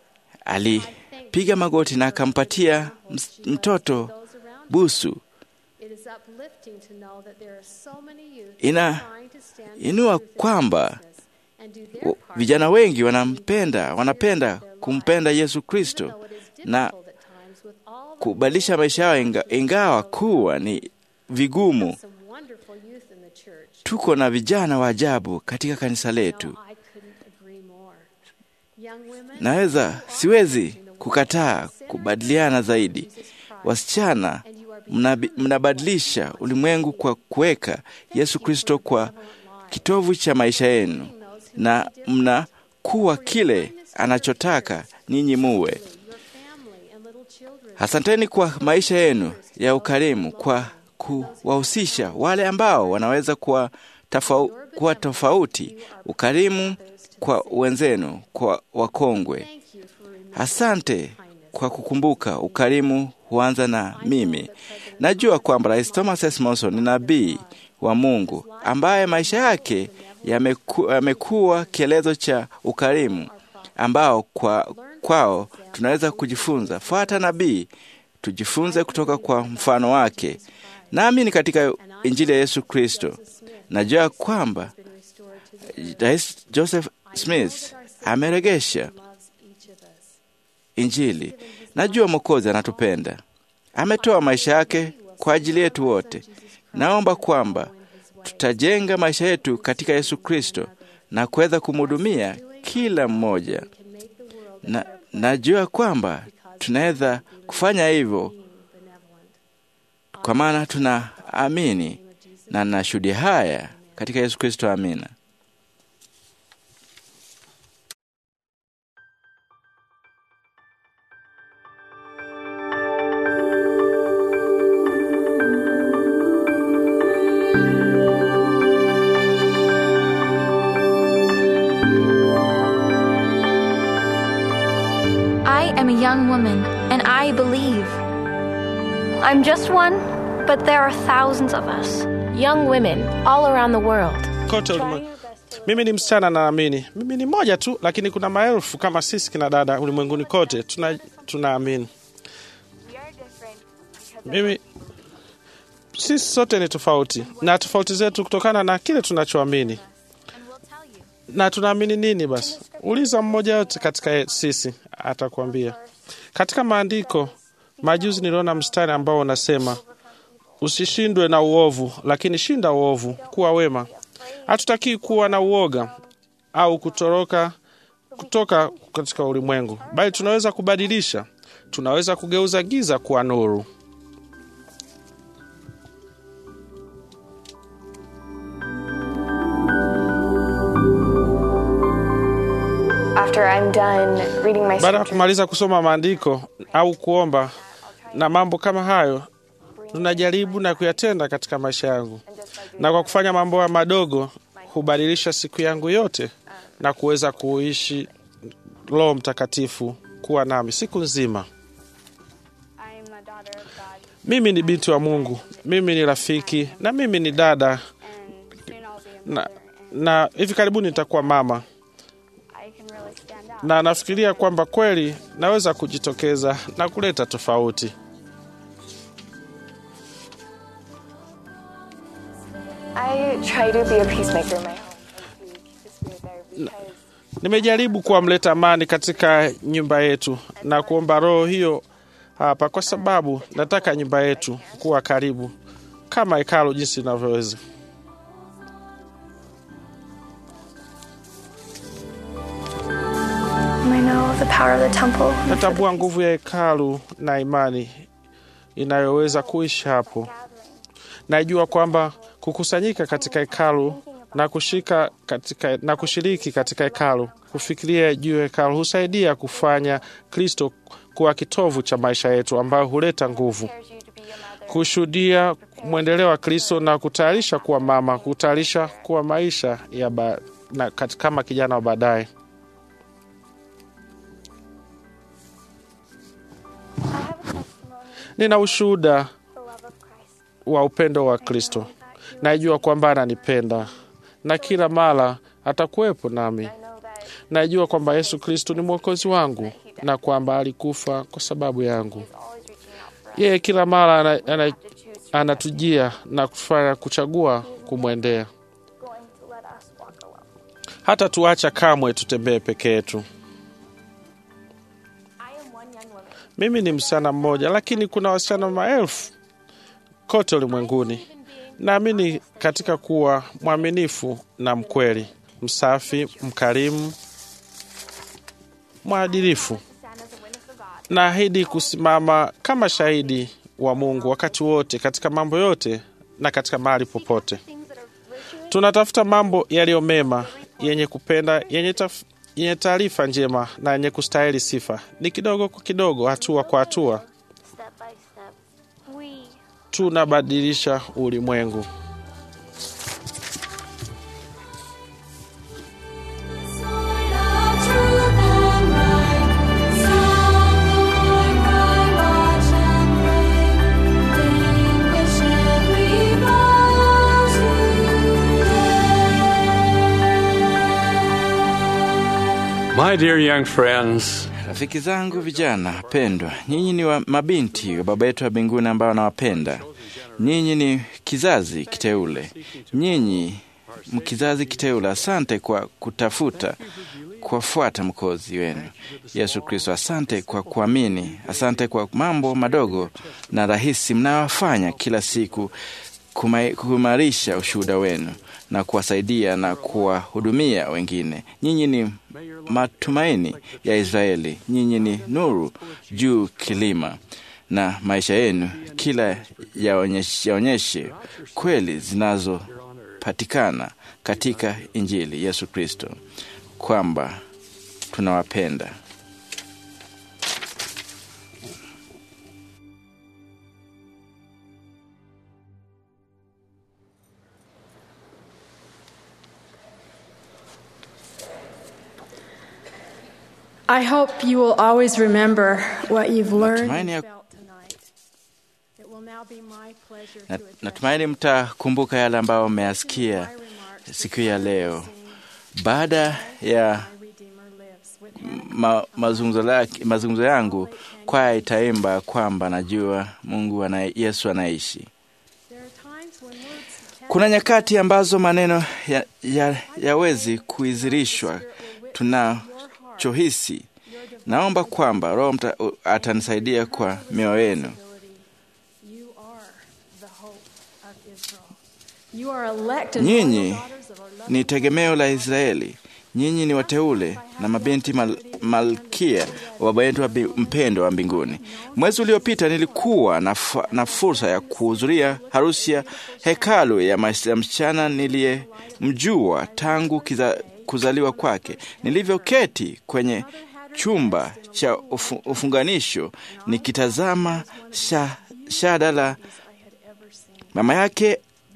Alipiga magoti na akampatia ms- mtoto Those around her. busu. It is uplifting to know that there are so many youth Ina trying to stand inua for truth and kwamba righteousness and do their w- part vijana wengi wanampenda, wanapenda kumpenda Yesu Kristo though it is na difficult at times with all the kubadilisha maisha yao, inga, ingawa kuwa ni vigumu. some wonderful youth in the church. Tuko na vijana wa ajabu katika kanisa letu. No, I couldn't agree more. Young women, Naweza siwezi kukataa kubadiliana zaidi. Wasichana, mnabi- mnabadilisha ulimwengu kwa kuweka Yesu Kristo kwa kitovu cha maisha yenu, na mnakuwa kile anachotaka ninyi muwe. your family and little children. Asanteni kwa maisha yenu ya ukarimu, kwa kuwahusisha wale ambao wanaweza kuwa, tofau, kuwa tofauti, ukarimu kwa wenzenu, kwa wakongwe. Thank you for remembering Asante kwa kukumbuka ukarimu huanza na mimi. Najua kwamba Rais Thomas S. Monson ni nabii wa Mungu ambaye maisha yake yameku, yamekuwa kielezo cha ukarimu ambao kwa, kwao tunaweza kujifunza. Fuata nabii, tujifunze kutoka kwa mfano wake. Naamini katika Injili ya Yesu Kristo. Najua kwamba been restored to the Rais Joseph Smith ameregesha loves each of us. Injili. Najua Mwokozi anatupenda, ametoa maisha yake kwa ajili yetu wote. Naomba kwamba tutajenga maisha yetu katika Yesu Kristo na kuweza kumhudumia kila mmoja. Can make the world Na najua kwamba tunaweza kufanya hivyo being benevolent. kwa maana tunaamini na nashuhudia haya katika Yesu Kristo. Amina. I am a young woman, and I believe. I'm just one, but there are thousands of us. Young women all around the world. kote ulimwengu. Mimi ni msichana naamini. Mimi ni moja tu, lakini kuna maelfu kama sisi kina dada ulimwenguni kote tuna tunaamini. Mimi sisi sote ni tofauti na tofauti zetu kutokana na kile tunachoamini. Na tunaamini nini? Basi uliza mmoja yote katika sisi, atakwambia. Katika maandiko majuzi niliona mstari ambao unasema usishindwe na uovu, lakini shinda uovu, kuwa wema. Hatutakii kuwa na uoga au kutoroka kutoka katika ulimwengu, bali tunaweza kubadilisha, tunaweza kugeuza giza kuwa nuru. After I'm done reading my Baada ya kumaliza kusoma maandiko au kuomba na mambo kama hayo, tunajaribu na kuyatenda katika maisha yangu, na kwa kufanya mambo haya madogo hubadilisha siku yangu yote na kuweza kuishi Roho Mtakatifu kuwa nami siku nzima. Mimi ni binti wa Mungu, mimi ni rafiki na mimi ni dada na, na hivi karibuni nitakuwa mama na nafikiria kwamba kweli naweza kujitokeza na kuleta tofauti. I try to be a peacemaker in my home. Nimejaribu kuwa mleta amani katika nyumba yetu na kuomba roho hiyo hapa, kwa sababu nataka nyumba yetu kuwa karibu kama hekalu jinsi inavyoweza. I know the power of the temple. Natambua nguvu ya hekalu na imani inayoweza kuishi hapo. Najua kwamba kukusanyika katika hekalu na kushika katika, na kushiriki katika hekalu, kufikiria juu ya hekalu husaidia kufanya Kristo kuwa kitovu cha maisha yetu, ambayo huleta nguvu, kushuhudia mwendeleo wa Kristo na kutayarisha kuwa mama, kutayarisha kuwa maisha ya ba, na, kat- kama kijana wa baadaye. Nina ushuhuda wa upendo wa Kristo. Najua kwamba ananipenda na kila mara atakuwepo nami. Najua kwamba Yesu Kristo ni mwokozi wangu na kwamba alikufa kwa sababu yangu. Yeye kila mara ana, ana, anatujia na kufanya kuchagua kumwendea. Hata tuacha kamwe tutembee peke yetu. Mimi ni msichana mmoja, lakini kuna wasichana maelfu kote ulimwenguni. Naamini katika kuwa mwaminifu na mkweli, msafi, mkarimu, mwadilifu. Naahidi kusimama kama shahidi wa Mungu wakati wote, katika mambo yote na katika mahali popote. Tunatafuta mambo yaliyo mema, yenye kupenda, yenye taf yenye taarifa njema na yenye kustahili sifa. Ni kidogo kwa kidogo, hatua kwa hatua, tunabadilisha ulimwengu. My dear young friends, Rafiki zangu vijana pendwa, nyinyi ni wa mabinti wa Baba yetu wa mbinguni ambao anawapenda. Nyinyi ni kizazi kiteule, nyinyi mkizazi kiteule. Asante kwa kutafuta kuwafuata mkozi wenu Yesu Kristo. Asante kwa kuamini, asante kwa mambo madogo na rahisi mnayofanya kila siku kumai- kuimarisha ushuhuda wenu na kuwasaidia na kuwahudumia wengine. Nyinyi ni matumaini ya Israeli, nyinyi ni nuru juu kilima na maisha yenu kila yaonyeshe, yaonyeshe kweli zinazopatikana katika Injili Yesu Kristo kwamba tunawapenda. I hope you will always remember what you've learned Natumaini and ya- felt tonight. It will now be my pleasure to Na- address Natumaini mtakumbuka yale ambayo mmeyasikia my remarks siku ya leo. Baada ya My Redeemer lives with ma, mazungumzo lake- mazungumzo yangu, kwaya itaimba kwamba najua Mungu ana, Yesu anaishi. There are times when words can Kuna nyakati ambazo maneno ya, ya, yawezi kuizirishwa tunachohisi. Naomba kwamba Roho mta- atanisaidia kwa mioyo yenu. You are the hope of Israel. You are elected Nyinyi royal daughters of our loving ni tegemeo la Israeli. Nyinyi ni wateule na mabinti mal, malkia wa baba yetu wa bi- mpendo wa mbinguni. Mwezi uliopita nilikuwa na, fa, na fursa ya kuhudhuria harusi ya hekalu ya mas- ya msichana niliyemjua tangu kiza, kuzaliwa kwake. Nilivyoketi kwenye chumba cha ufu, ufunganisho nikitazama sha, shada la mama yake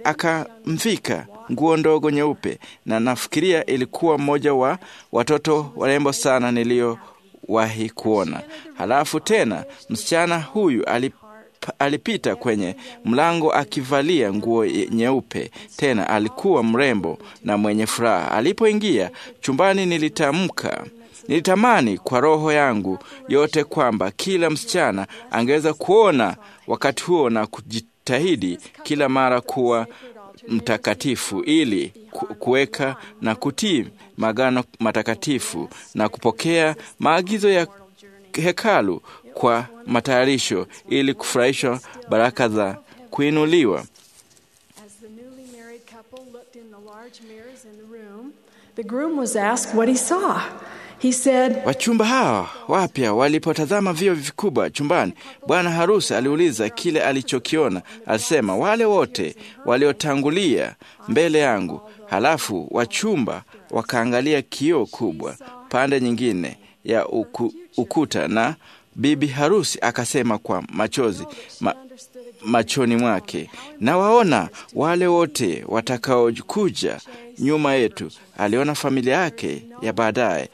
akamvika nguo ndogo nyeupe, na nafikiria ilikuwa mmoja wa watoto warembo sana niliyowahi kuona. Halafu tena msichana huyu alip, alipita kwenye mlango akivalia nguo ye- nyeupe, tena alikuwa mrembo na mwenye furaha. Alipoingia chumbani, nilitamka nilitamani kwa roho yangu yote kwamba kila msichana angeweza kuona wakati huo na kujitahidi kila mara kuwa mtakatifu ili ku- kuweka na kutii maagano matakatifu na kupokea maagizo ya hekalu kwa matayarisho ili kufurahishwa baraka za kuinuliwa. As the newly married couple looked in the large mirrors in the room, the groom was asked what he saw. He said, Wachumba hawa wapya walipotazama vio vikubwa chumbani, bwana harusi aliuliza kile alichokiona. Alisema, wale wote waliotangulia mbele yangu. Halafu wachumba wakaangalia kioo kubwa pande nyingine ya uku, ukuta, na bibi harusi akasema kwa machozi ma, machoni mwake, na waona wale wote watakaokuja nyuma yetu. Aliona familia yake ya baadaye,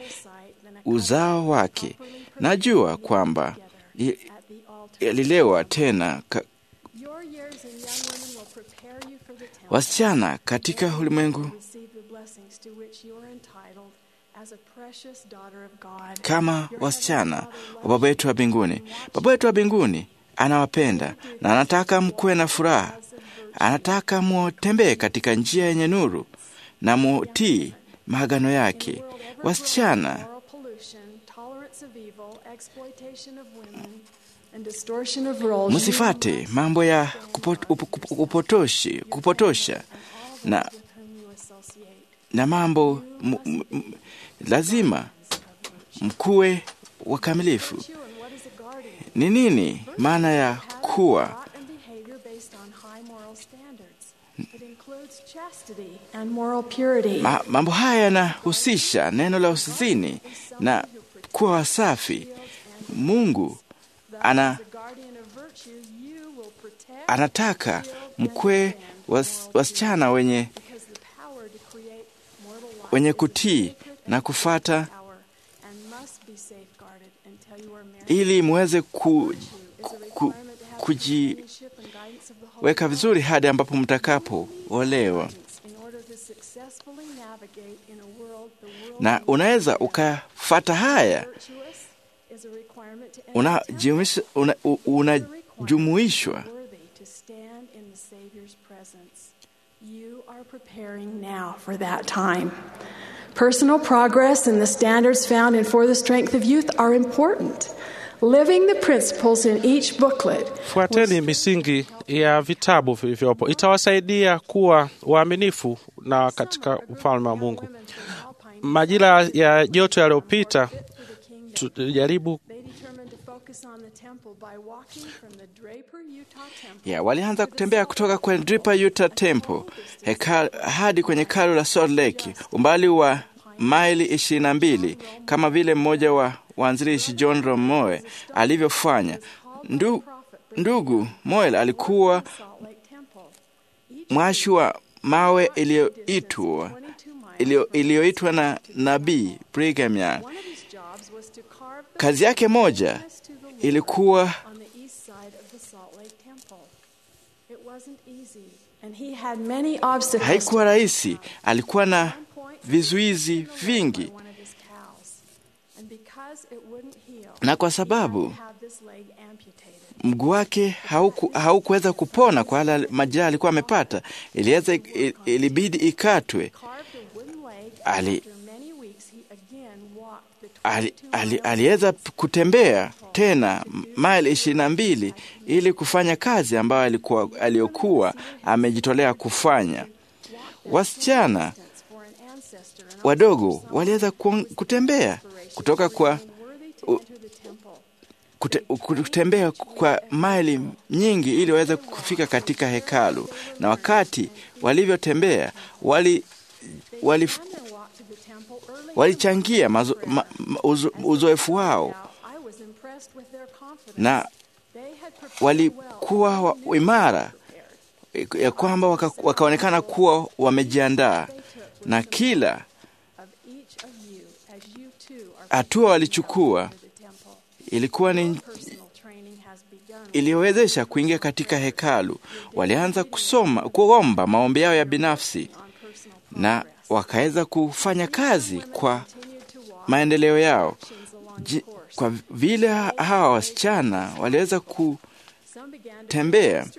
uzao wake. Najua kwamba i- alilewa tena ka, Your years in young women will prepare you for the temple wasichana katika ulimwengu to receive the blessings to which you are entitled as a precious daughter of God. kama wasichana wa Baba yetu wa mbinguni. Baba yetu wa mbinguni anawapenda na anataka mkuwe na furaha. Anataka mutembee katika njia yenye nuru na mutii maagano yake. Wasichana, Moral pollution, tolerance of evil, exploitation of women, and distortion of roles. msifate mambo ya kupot, up, up, upotoshi, kupotosha na, with whom you associate. na mambo m, m, m, lazima mkuwe wakamilifu. You and what is a guardian? Ni nini maana ya kuwa Thought and behavior based on high moral standards. It includes chastity and moral purity. Ma, mambo haya yanahusisha neno la usizini na kuwa wasafi. Mungu ana, The guardian of virtue, you will protect anataka mkwe was, wasichana wenye, because the power to create mortal life wenye is a kutii sacred na kufata power and must be safeguarded until you are married. ili muweze ku, Is a ku, requirement to have kujiweka companionship and guidance of the Holy vizuri hadi ambapo mtakapoolewa, in order to successfully navigate in a world the world na unaweza ukafata haya virtuous is a requirement to unajumuisha- una- u- unajumuishwa worthy to stand in the Savior's presence. You are preparing now for that time. Personal progress and the standards found in For the Strength of Youth are important. Living the principles in each booklet Fuateni misingi ya vitabu vilivyopo, itawasaidia kuwa waaminifu na katika ufalme wa Mungu. Majira ya joto yaliyopita, tujaribu Yeah, walianza kutembea kutoka kwenye Draper Utah Temple hekal, hadi kwenye hekalu la Salt Lake, umbali wa maili ishirini na mbili kama vile mmoja wa waanzilishi John Rom Moe alivyofanya. Ndu, ndugu Moel alikuwa mwashi wa mawe iliyoitwa iliyoitwa na nabii Brigham Young. Kazi yake moja ilikuwa haikuwa rahisi. Alikuwa na vizuizi vingi, na kwa sababu mguu wake hauku, haukuweza kupona kwa yale majeraha alikuwa amepata, iliweza ilibidi ikatwe. Ali, ali, ali, aliweza kutembea tena maili ishirini na mbili ili kufanya kazi ambayo alikuwa aliyokuwa amejitolea kufanya. Wasichana wadogo waliweza kutembea kutoka kwa kute, kutembea kwa maili nyingi ili waweze kufika katika hekalu, na wakati walivyotembea wali wali walichangia mazo, ma, uzo, uzoefu wao na walikuwa imara ya kwamba waka, wakaonekana kuwa wamejiandaa na kila hatua walichukua ilikuwa ni iliyowezesha kuingia katika hekalu. Walianza kusoma kuomba maombi yao ya binafsi na wakaweza kufanya kazi kwa maendeleo yao. J, kwa vile hawa wasichana waliweza kutembea,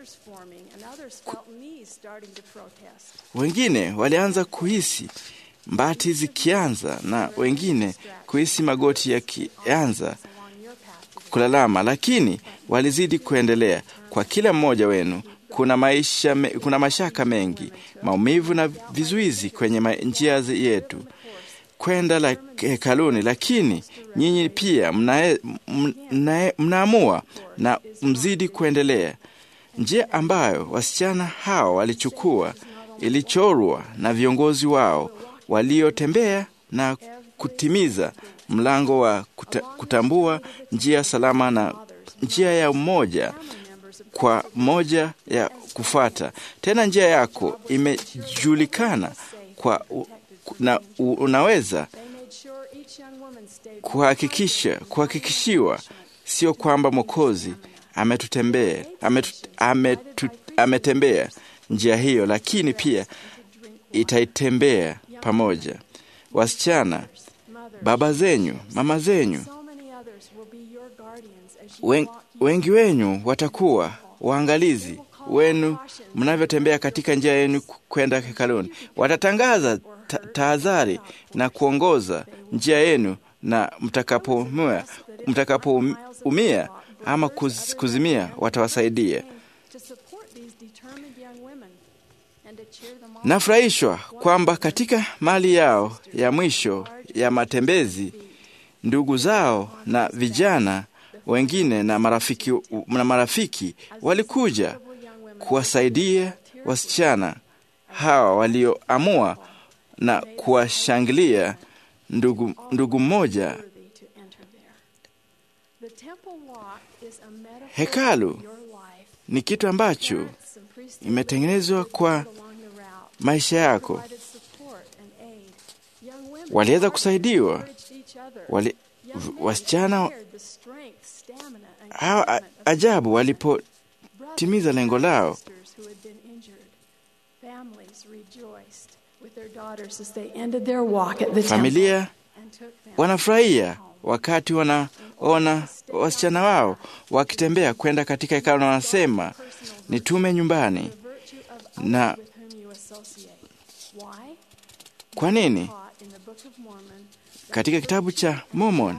wengine walianza kuhisi mbati zikianza na wengine kuhisi magoti yakianza kulalama, lakini walizidi kuendelea. Kwa kila mmoja wenu kuna maisha, kuna mashaka mengi, maumivu na vizuizi kwenye njia yetu kwenda la hekaluni, lakini nyinyi pia mnaamua mna, mna na mzidi kuendelea. Njia ambayo wasichana hao walichukua ilichorwa na viongozi wao waliotembea na kutimiza mlango wa kuta, kutambua njia salama na njia ya umoja kwa moja ya kufuata. Tena njia yako imejulikana kwa u, na u, unaweza kuhakikisha kuhakikishiwa, sio kwamba Mwokozi ametutembea ametu, ametu, ametembea njia hiyo, lakini pia itaitembea pamoja. Wasichana, baba zenyu, mama zenyu, wen, wengi wenyu watakuwa waangalizi wenu mnavyotembea katika njia yenu kwenda hekaluni. Watatangaza tahadhari na kuongoza njia yenu, na mtakapoumia mtakapoumia ama kuz, kuzimia, watawasaidia. Nafurahishwa kwamba katika mali yao ya mwisho ya matembezi, ndugu zao na vijana wengine na marafiki, na marafiki walikuja kuwasaidia wasichana hawa walioamua na kuwashangilia ndugu, ndugu mmoja. Hekalu ni kitu ambacho imetengenezwa kwa maisha yako. Waliweza kusaidiwa wali, wasichana hawa ajabu walipotimiza lengo lao. Familia wanafurahia wakati wanaona wasichana wao wakitembea kwenda katika hekalu, na wanasema nitume nyumbani. Na kwa nini? Katika kitabu cha Mormon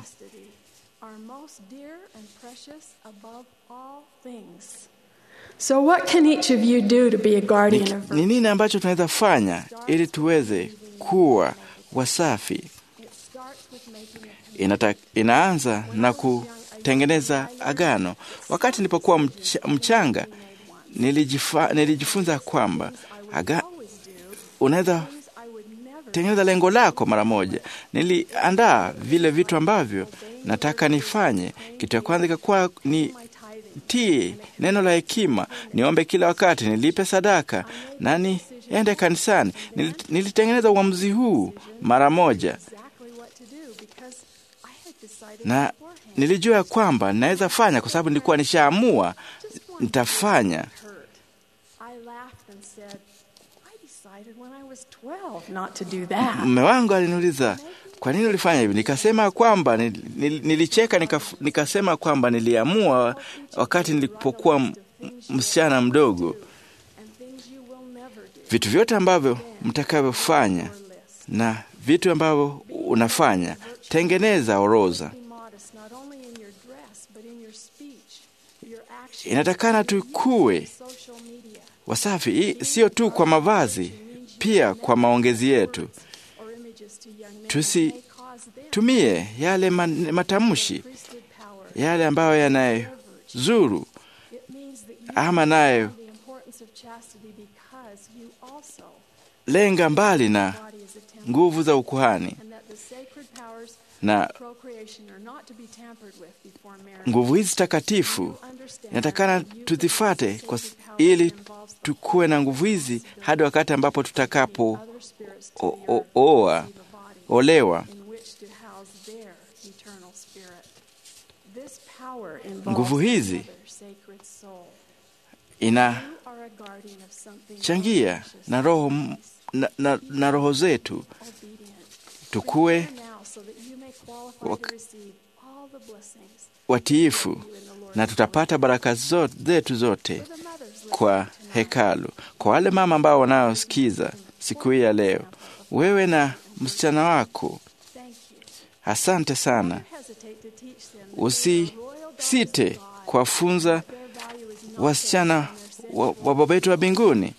So what can each of you do to be a guardian of ni nini ambacho tunaweza fanya ili tuweze kuwa wasafi? Inata, inaanza na ku, kutengeneza agano. Wakati nilipokuwa mch mchanga, nilijifa, nilijifunza kwamba aga, unaweza tengeneza lengo lako mara moja. Niliandaa vile vitu ambavyo nataka nifanye. Kitu cha kwanza ikakuwa ni tie neno la hekima, niombe kila wakati, nilipe sadaka na niende kanisani. Nil, nilitengeneza uamuzi huu mara moja, na nilijua ya kwamba naweza fanya, kwa sababu nilikuwa nishaamua nitafanya. Mume wangu aliniuliza kwa nini ulifanya hivi? Nikasema kwamba nil, nil, nilicheka nika, nikasema kwamba niliamua wakati nilipokuwa msichana mdogo, vitu vyote ambavyo mtakavyofanya na vitu ambavyo unafanya, tengeneza orodha. Inatakana tukue wasafi, sio tu kwa mavazi, pia kwa maongezi yetu. Tusitumie yale man, matamshi yale ambayo yanayozuru ama nayo lenga mbali na nguvu za ukuhani na nguvu hizi takatifu inatakana tuzifate kwa, ili tukuwe na nguvu hizi hadi wakati ambapo tutakapo oa olewa. Nguvu hizi inachangia na roho, na, na, na roho zetu tukuwe watiifu na tutapata baraka zote, zetu zote kwa hekalu. Kwa wale mama ambao wanaosikiza siku hii ya leo, wewe na msichana wako, asante sana. Usisite kuwafunza wasichana wa, wa Baba yetu wa mbinguni,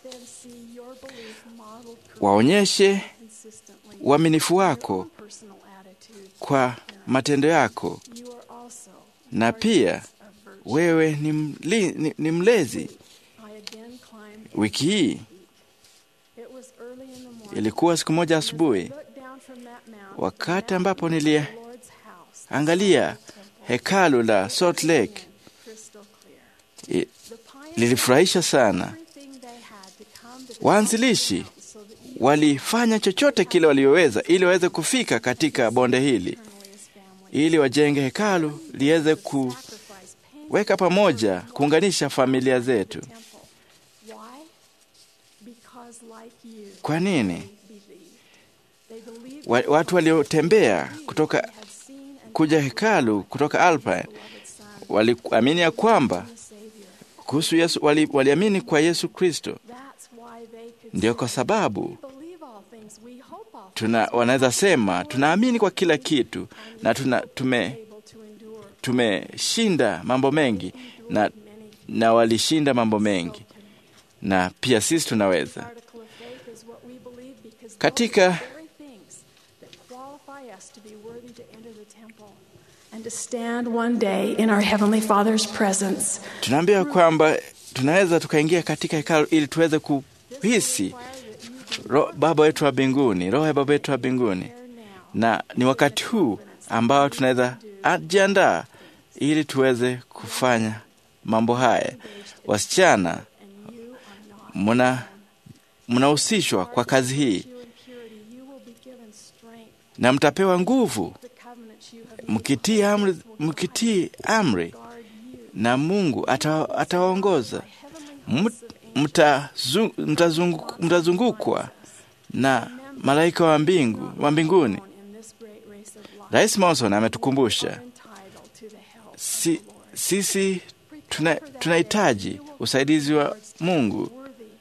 waonyeshe uaminifu wako kwa matendo yako, na pia wewe ni, mli, ni, ni mlezi. Wiki hii ilikuwa siku moja asubuhi, wakati ambapo niliangalia hekalu la Salt Lake. I, lilifurahisha sana. Waanzilishi walifanya chochote kile walioweza ili waweze kufika katika bonde hili, ili wajenge hekalu liweze kuweka pamoja, kuunganisha familia zetu. Kwa nini? Watu waliotembea kutoka kuja hekalu kutoka Alpine waliamini ya kwamba kuhusu Yesu, waliamini wali kwa Yesu Kristo. Ndio kwa sababu tuna wanaweza sema tunaamini kwa kila kitu na tuna, tume tumeshinda mambo mengi na, na walishinda mambo mengi na pia sisi tunaweza katika tunaambia kwamba tunaweza tukaingia katika hekalu ili tuweze kuhisi ro, Baba wetu wa mbinguni, roho ya Baba wetu wa mbinguni, na ni wakati huu ambao tunaweza jiandaa ili tuweze kufanya mambo haya. Wasichana, mna mnahusishwa kwa kazi hii na mtapewa nguvu mkitii amri, mkitii amri na Mungu atawaongoza. Mtazungukwa na malaika wa mbingu wa mbinguni. Rais Monson ametukumbusha si, sisi tunahitaji tuna usaidizi wa Mungu.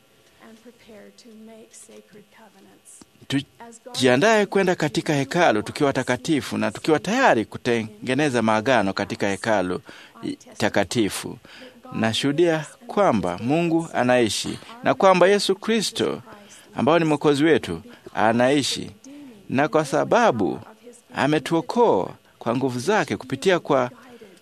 Tujiandaye kwenda katika hekalu tukiwa takatifu na tukiwa tayari kutengeneza maagano katika hekalu takatifu. Nashuhudia kwamba Mungu anaishi na kwamba Yesu Kristo ambao ni mwokozi wetu anaishi, na kwa sababu ametuokoa kwa nguvu zake kupitia kwa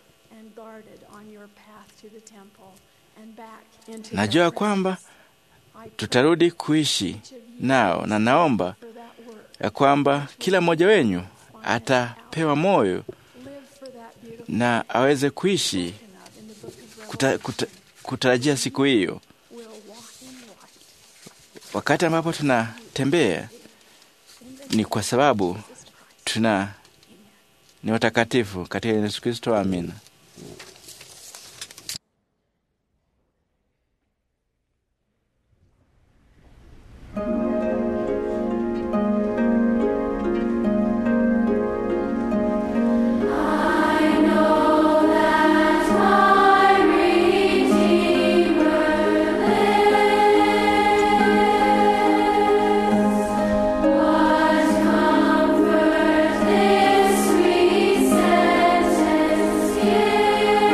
Najua kwamba tutarudi kuishi nao, na naomba ya kwamba kila mmoja wenyu atapewa moyo na aweze kuishi kuta, kuta, kutarajia siku hiyo, wakati ambapo tunatembea ni kwa sababu tuna ni watakatifu katika Yesu Kristo. Amina. Sweet sentence.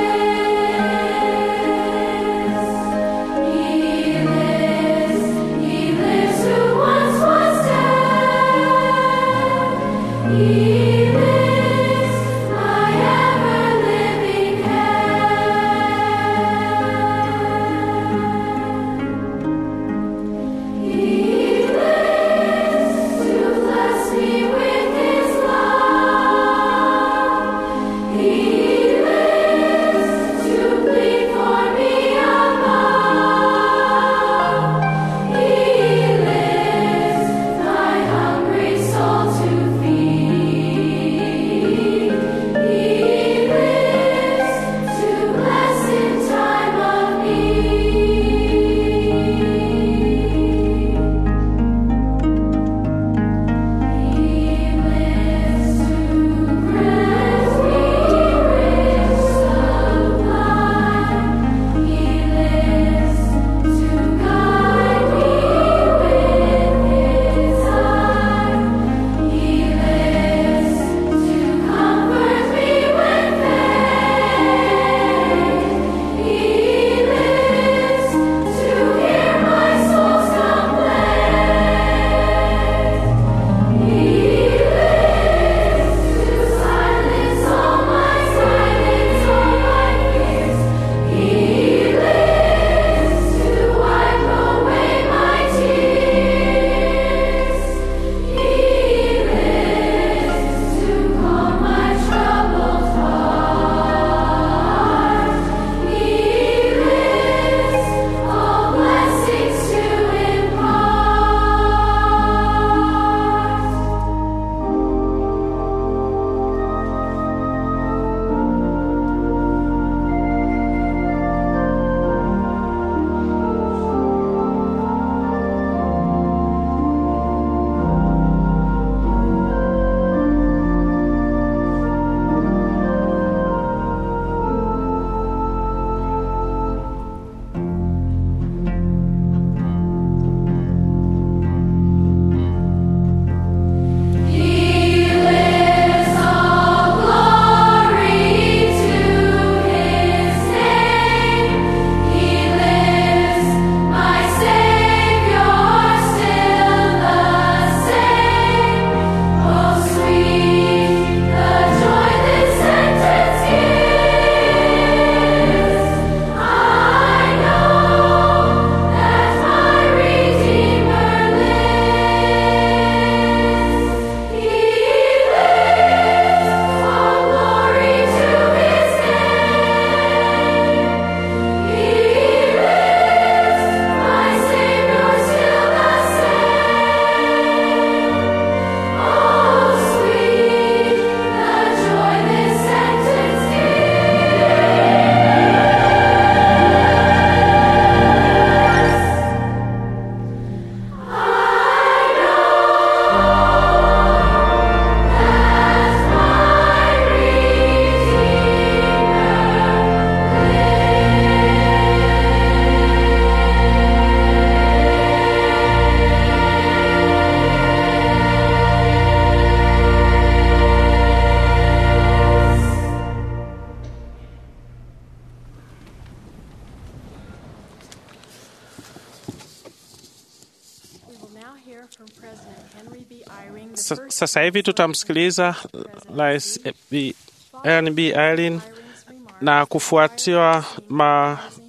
Sasa hivi tutamsikiliza Rais B. Ellen B. Irene na kufuatiwa ma,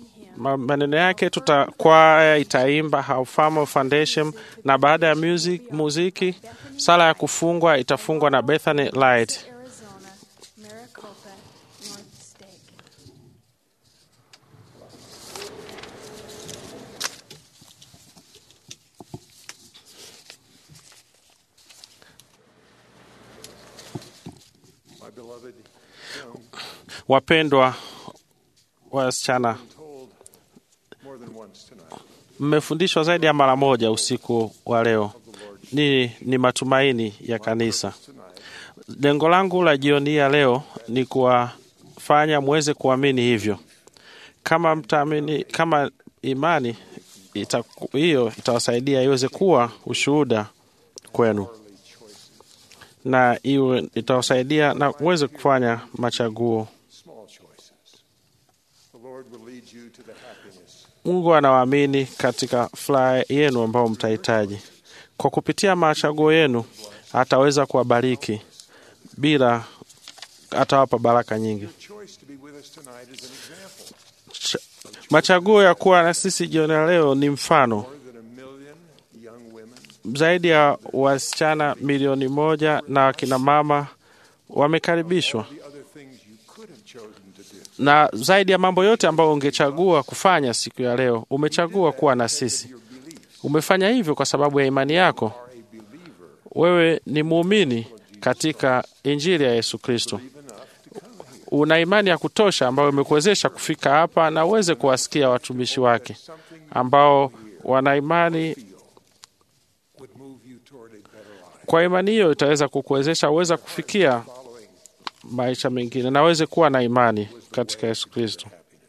Ma- maneno yake tuta kwaya itaimba How Farmer Foundation, na baada ya music, muziki sala ya kufungwa itafungwa na Bethany Light. Arizona, Maricopa, North Stake. My beloved young, Wapendwa wasichana, told more than once tonight mmefundishwa zaidi ya mara moja usiku wa leo. Ni, ni matumaini ya kanisa. Lengo langu la jioni hii ya leo ni kuwafanya muweze kuamini hivyo. Kama mtaamini, kama imani ita, hiyo itawasaidia iweze kuwa ushuhuda kwenu na iwe itawasaidia na muweze kufanya machaguo. small choices. The Lord will lead you to the happiness Mungu anawaamini katika furaha yenu ambao mtahitaji. Kwa kupitia machaguo yenu ataweza kuwabariki bila atawapa baraka nyingi. choice to be with us tonight is an example. Ch- Machaguo ya kuwa na sisi jioni ya leo ni mfano. More than a million young women Zaidi ya wasichana milioni moja na akina mama wamekaribishwa, the other things you could have chosen to do. na zaidi ya mambo yote ambayo ungechagua kufanya siku ya leo, umechagua kuwa na sisi. Umefanya hivyo kwa sababu ya imani yako. Wewe ni muumini katika Injili ya Yesu Kristo. Una imani ya kutosha ambayo imekuwezesha kufika hapa na uweze kuwasikia watumishi wake ambao wana imani. would move you toward a better life. Kwa imani hiyo itaweza kukuwezesha uweze kufikia maisha mengine na uweze kuwa na imani katika Yesu Kristo.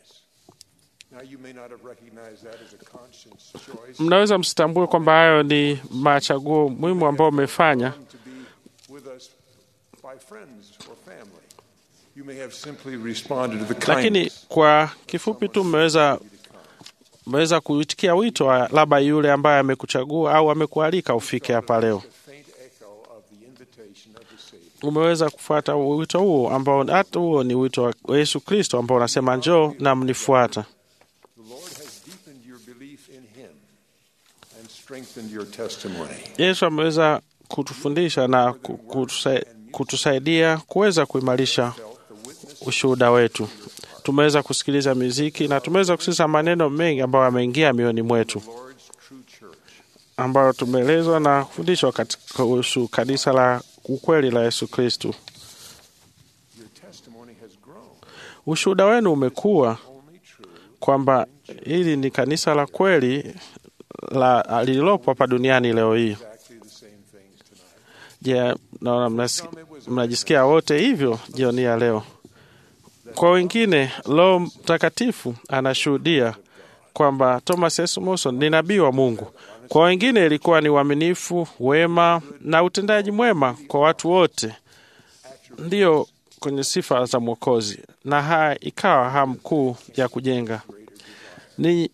Now you may not have recognized that as a conscience choice Mnaweza msitambue kwamba hayo ni machaguo muhimu ambayo umefanya, to be with us by friends or family. You may have simply responded to the lakini kindness kwa kifupi tu mmeweza mmeweza kuitikia wito wa labda yule ambaye amekuchagua au amekualika ufike hapa leo. faint echo of the invitation of the Savior. Umeweza kufuata wito huo ambao hata huo ni wito wa Yesu Kristo ambao unasema njoo na mnifuata. The Lord has deepened your belief in Him and strengthened your testimony. Yesu ameweza kutufundisha na ku- kutusa- kutusaidia kuweza kuimarisha ushuhuda wetu. Tumeweza kusikiliza muziki na tumeweza kusikiliza maneno mengi ambayo yameingia mioyoni mwetu, Lord's true church. ambayo tumeelezwa na kufundishwa katika kuhusu kanisa la ukweli la Yesu Kristo. Your testimony has grown. Ushuhuda wenu umekuwa Only true kwamba hili ni kanisa la kweli la lililopo hapa duniani leo hii. exactly the same things tonight. Je, naona mnasi- mnajisikia wote hivyo jioni ya leo? Kwa wengine, Roho Mtakatifu anashuhudia kwamba Thomas S. Monson ni nabii wa Mungu. Kwa wengine ilikuwa ni uaminifu, wema na utendaji mwema kwa watu wote, ndiyo kwenye sifa za Mwokozi, na haya ikawa hamu kuu ya kujenga ninyi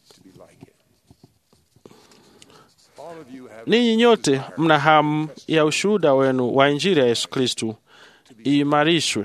All of you have Ninyi nyote mna hamu ya ushuhuda wenu wa Injili ya Yesu Kristu iimarishwe.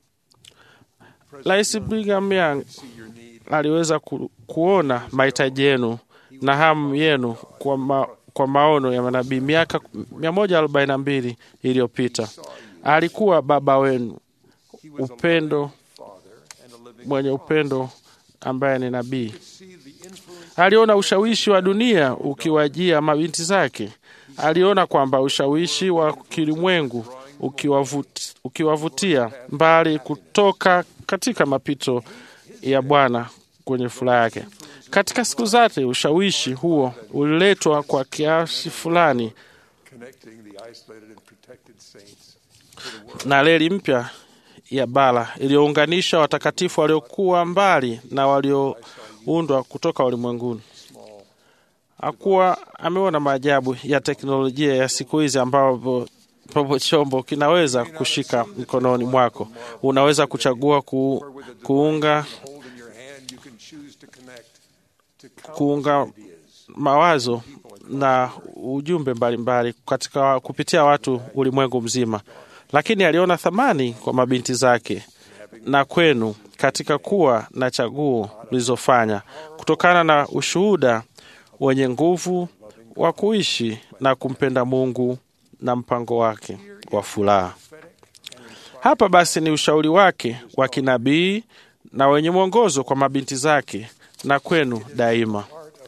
Rais Brigham Young aliweza ku, kuona mahitaji yenu na hamu yenu kwa, ma, kwa maono ya manabii miaka 142 iliyopita. Alikuwa baba wenu, upendo mwenye upendo ambaye ni nabii. Aliona ushawishi wa dunia ukiwajia mabinti zake. Aliona kwamba ushawishi wa kilimwengu ukiwavut- ukiwavutia mbali kutoka katika mapito ya Bwana kwenye furaha yake. Katika siku zake, ushawishi huo uliletwa kwa kiasi fulani connecting the isolated and protected saints na reli mpya ya bara iliyounganisha watakatifu waliokuwa mbali na walioundwa kutoka ulimwenguni. Hakuwa ameona maajabu ya teknolojia ya siku hizi ambapo ambapo chombo kinaweza kushika mkononi mwako. Unaweza kuchagua ku, kuunga hold in your hand. You can choose to connect to kuunga mawazo na ujumbe mbalimbali katika kupitia watu ulimwengu mzima, lakini aliona thamani kwa mabinti zake na kwenu katika kuwa na chaguo mlizofanya kutokana na ushuhuda wenye nguvu wa kuishi na kumpenda Mungu na mpango wake wa furaha. Hapa basi ni ushauri wake wa kinabii na wenye mwongozo kwa mabinti zake na kwenu daima.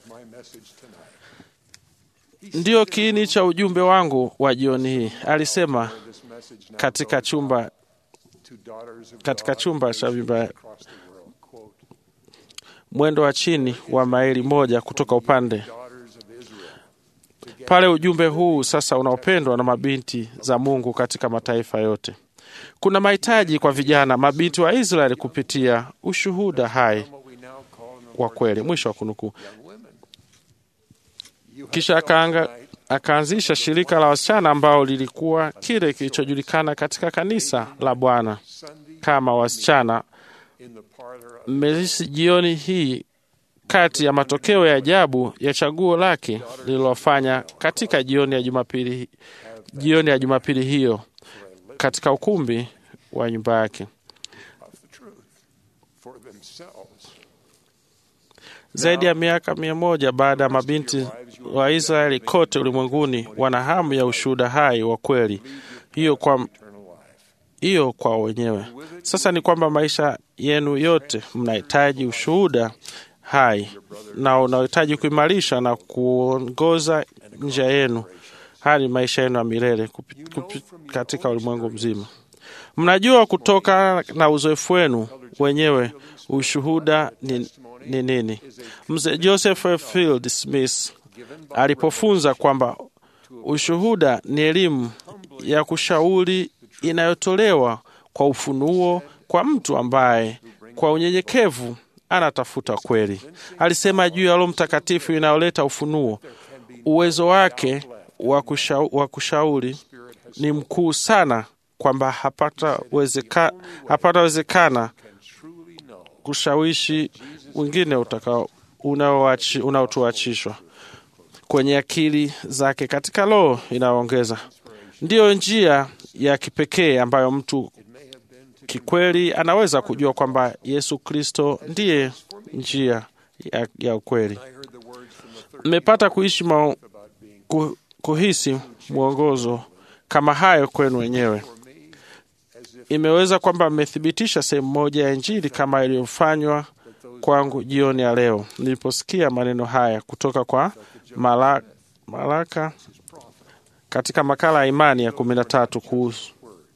Ndiyo kiini cha ujumbe wangu wa jioni hii, alisema katika chumba katika chumba cha vimba mwendo wa chini wa maili moja kutoka upande pale. Ujumbe huu sasa unaopendwa na mabinti za Mungu katika mataifa yote. Kuna mahitaji kwa vijana mabinti wa Israeli kupitia ushuhuda hai wa kweli. Mwisho wa kunukuu. Kisha akaanga akaanzisha shirika la wasichana ambao lilikuwa kile kilichojulikana katika kanisa la Bwana kama wasichana mmelisi. Jioni hii kati ya matokeo ya ajabu ya chaguo lake lililofanya katika jioni ya Jumapili, jioni ya Jumapili hiyo katika ukumbi wa nyumba yake. Zaidi ya miaka mia moja baada ya mabinti wa Israeli kote ulimwenguni wana hamu ya ushuhuda hai wa kweli hiyo kwa, hiyo kwa wenyewe. Sasa ni kwamba maisha yenu yote mnahitaji ushuhuda hai na unahitaji kuimarisha na kuongoza njia yenu hadi maisha yenu ya milele katika ulimwengu mzima. Mnajua kutoka na uzoefu wenu wenyewe ushuhuda ni ni nini? Mzee Joseph F. Field Smith alipofunza kwamba ushuhuda ni elimu ya kushauri inayotolewa kwa ufunuo kwa mtu ambaye kwa unyenyekevu anatafuta kweli. Alisema juu ya Roho Mtakatifu inayoleta ufunuo, uwezo wake wa kusha, kushauri ni mkuu sana kwamba hapatawezekana hapata kushawishi wengine unaotuachishwa kwenye akili zake katika roho inayoongeza. Ndiyo njia ya kipekee ambayo mtu kikweli anaweza kujua kwamba Yesu Kristo ndiye njia ya, ya ukweli. Mmepata kuishi ma, ku, kuhisi mwongozo kama hayo kwenu wenyewe. Imeweza kwamba mmethibitisha sehemu moja ya Injili kama iliyofanywa kwangu jioni ya leo niliposikia maneno haya kutoka kwa Malaka, Malaka katika makala ya imani ya kumi na tatu kuhusu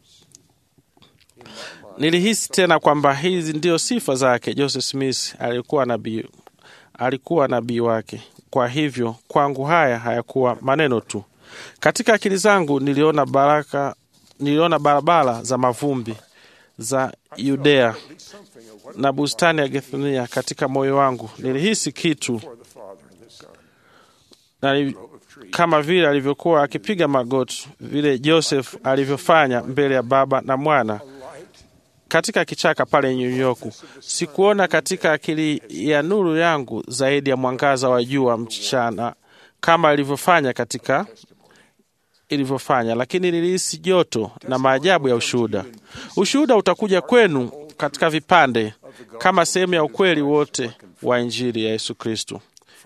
nilihisi tena kwamba hizi ndio sifa zake. Joseph Smith alikuwa nabii, alikuwa nabii wake. Kwa hivyo kwangu haya hayakuwa maneno tu. Katika akili zangu niliona baraka, niliona barabara za mavumbi za Yudea na bustani ya Gethsemane katika moyo wangu. Nilihisi kitu na kama vile alivyokuwa akipiga magoti, vile Joseph alivyofanya mbele ya Baba na Mwana katika kichaka pale New York. Sikuona katika akili ya nuru yangu zaidi ya mwangaza wa jua mchana kama ilivyofanya katika ilivyofanya, lakini nilihisi joto na maajabu ya ushuhuda. Ushuhuda utakuja kwenu katika vipande kama sehemu ya ukweli wote wa Injili ya Yesu Kristo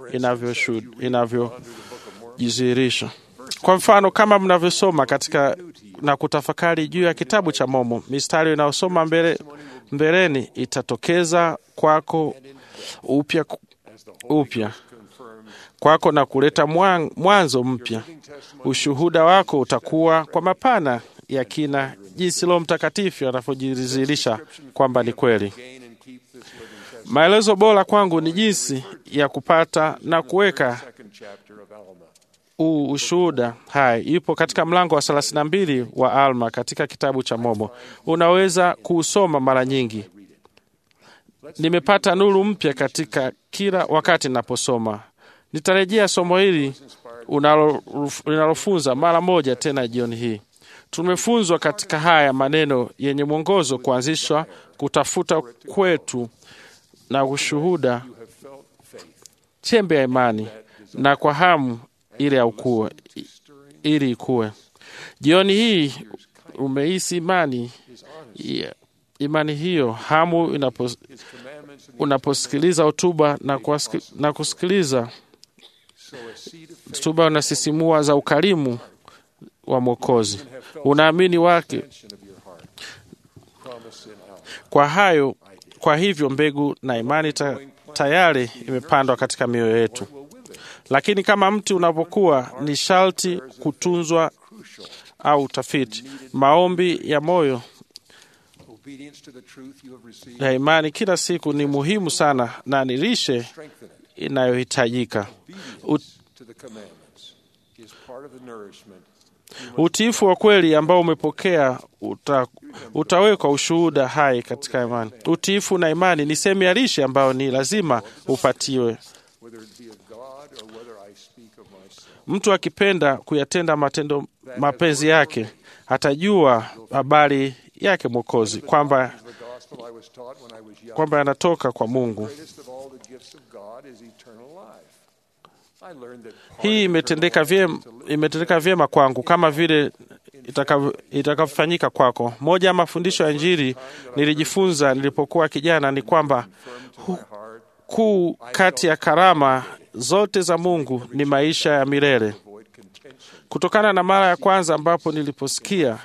inavyojidhihirisha. Kwa mfano, kama mnavyosoma katika na kutafakari juu ya kitabu cha Momo, mistari inayosoma mbele, mbeleni itatokeza kwako upya upya kwako na kuleta mwanzo mpya. Ushuhuda wako utakuwa kwa mapana ya kina, jinsi Roho Mtakatifu anavyojidhihirisha kwamba ni kweli. Maelezo bora kwangu ni jinsi ya kupata na kuweka huu ushuhuda hai. Ipo katika mlango wa thelathini na mbili wa Alma katika kitabu cha Momo. Unaweza kuusoma mara nyingi. Nimepata nuru mpya katika kila wakati ninaposoma. Nitarejea somo hili linalofunza mara moja tena jioni hii. Tumefunzwa katika haya maneno yenye mwongozo kuanzishwa kutafuta kwetu na ushuhuda, chembe ya imani na kwa hamu ili ya ukue, ili ikue. Jioni hii umehisi imani yeah, imani hiyo, hamu inapo, unaposikiliza hotuba na, kuwasiki- na kusikiliza hotuba unasisimua za ukarimu wa Mwokozi, unaamini wake kwa hayo. Kwa hivyo mbegu na imani ta, tayari imepandwa katika mioyo yetu, lakini kama mti unapokuwa ni sharti kutunzwa au utafiti. Maombi ya moyo Obedience to the truth you have received. ya imani kila siku ni muhimu sana na ni lishe Strengthen it. inayohitajika. Ut, To the commandments is part of the nourishment. utiifu wa kweli ambao umepokea uta, utawekwa ushuhuda hai katika imani. Utiifu na imani ni sehemu ya lishe ambayo ni lazima upatiwe. Whether it be of God or whether I speak of myself. Mtu akipenda kuyatenda matendo mapenzi yake atajua habari yake Mwokozi kwamba The gospel I was taught when I was young. kwamba yanatoka kwa Mungu. greatest of all the gifts of God is eternal life. I learned that part Hii of imetendeka vyema, imetendeka vyema kwangu kama vile itakavyo- itakavyofanyika kwako. Moja ya mafundisho ya Injili nilijifunza nilipokuwa kijana ni kwamba hu- kuu kati ya karama zote za Mungu ni maisha ya milele. Kutokana na mara ya kwanza ambapo niliposikia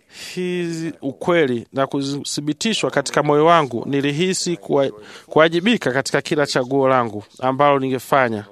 hizi ukweli na kuthibitishwa katika moyo wangu, nilihisi kuwa- kuwajibika katika kila chaguo langu ambalo ningefanya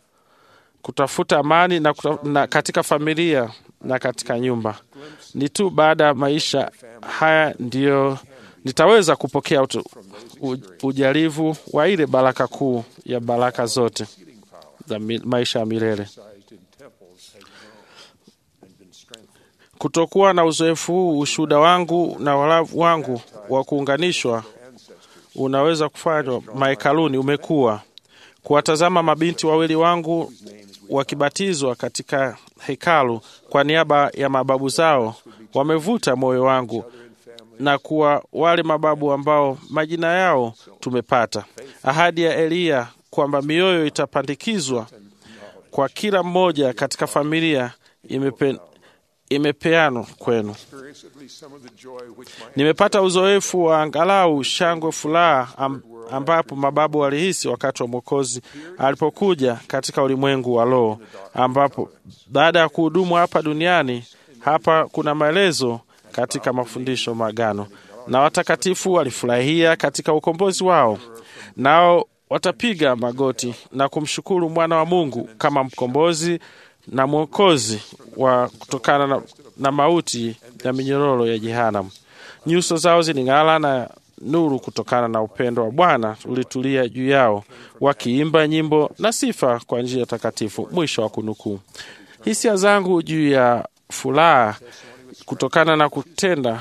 kutafuta amani na, kuta, na katika familia na katika nyumba. Ni tu baada ya maisha haya ndiyo nitaweza kupokea utu, u, ujalivu wa ile baraka kuu ya baraka zote za mi, maisha ya milele. exercised in temples has grown and been strengthened. Kutokuwa na uzoefu huu, ushuhuda wangu na walavu wangu wa kuunganishwa unaweza kufanywa mahekaluni umekuwa kuwatazama mabinti wawili wangu wakibatizwa katika hekalu kwa niaba ya mababu zao wamevuta moyo wangu na kuwa wale mababu ambao majina yao tumepata. Ahadi ya Eliya kwamba mioyo itapandikizwa kwa kila mmoja katika familia imepe, imepeanwa kwenu. Experience at least some of the joy which my Nimepata uzoefu wa angalau shangwe, furaha am, ambapo mababu walihisi wakati wa Mwokozi alipokuja katika ulimwengu wa roho, ambapo baada ya kuhudumu hapa duniani, hapa kuna maelezo katika mafundisho magano, na watakatifu walifurahia katika ukombozi wao, nao watapiga magoti na kumshukuru mwana wa Mungu kama mkombozi na mwokozi wa kutokana na, na mauti ya minyororo ya jehanamu. Nyuso zao ziling'ala na nuru kutokana na upendo wa Bwana ulitulia juu yao, wakiimba nyimbo na sifa kwa njia takatifu. Mwisho wa kunukuu. Hisia zangu juu ya furaha kutokana na kutenda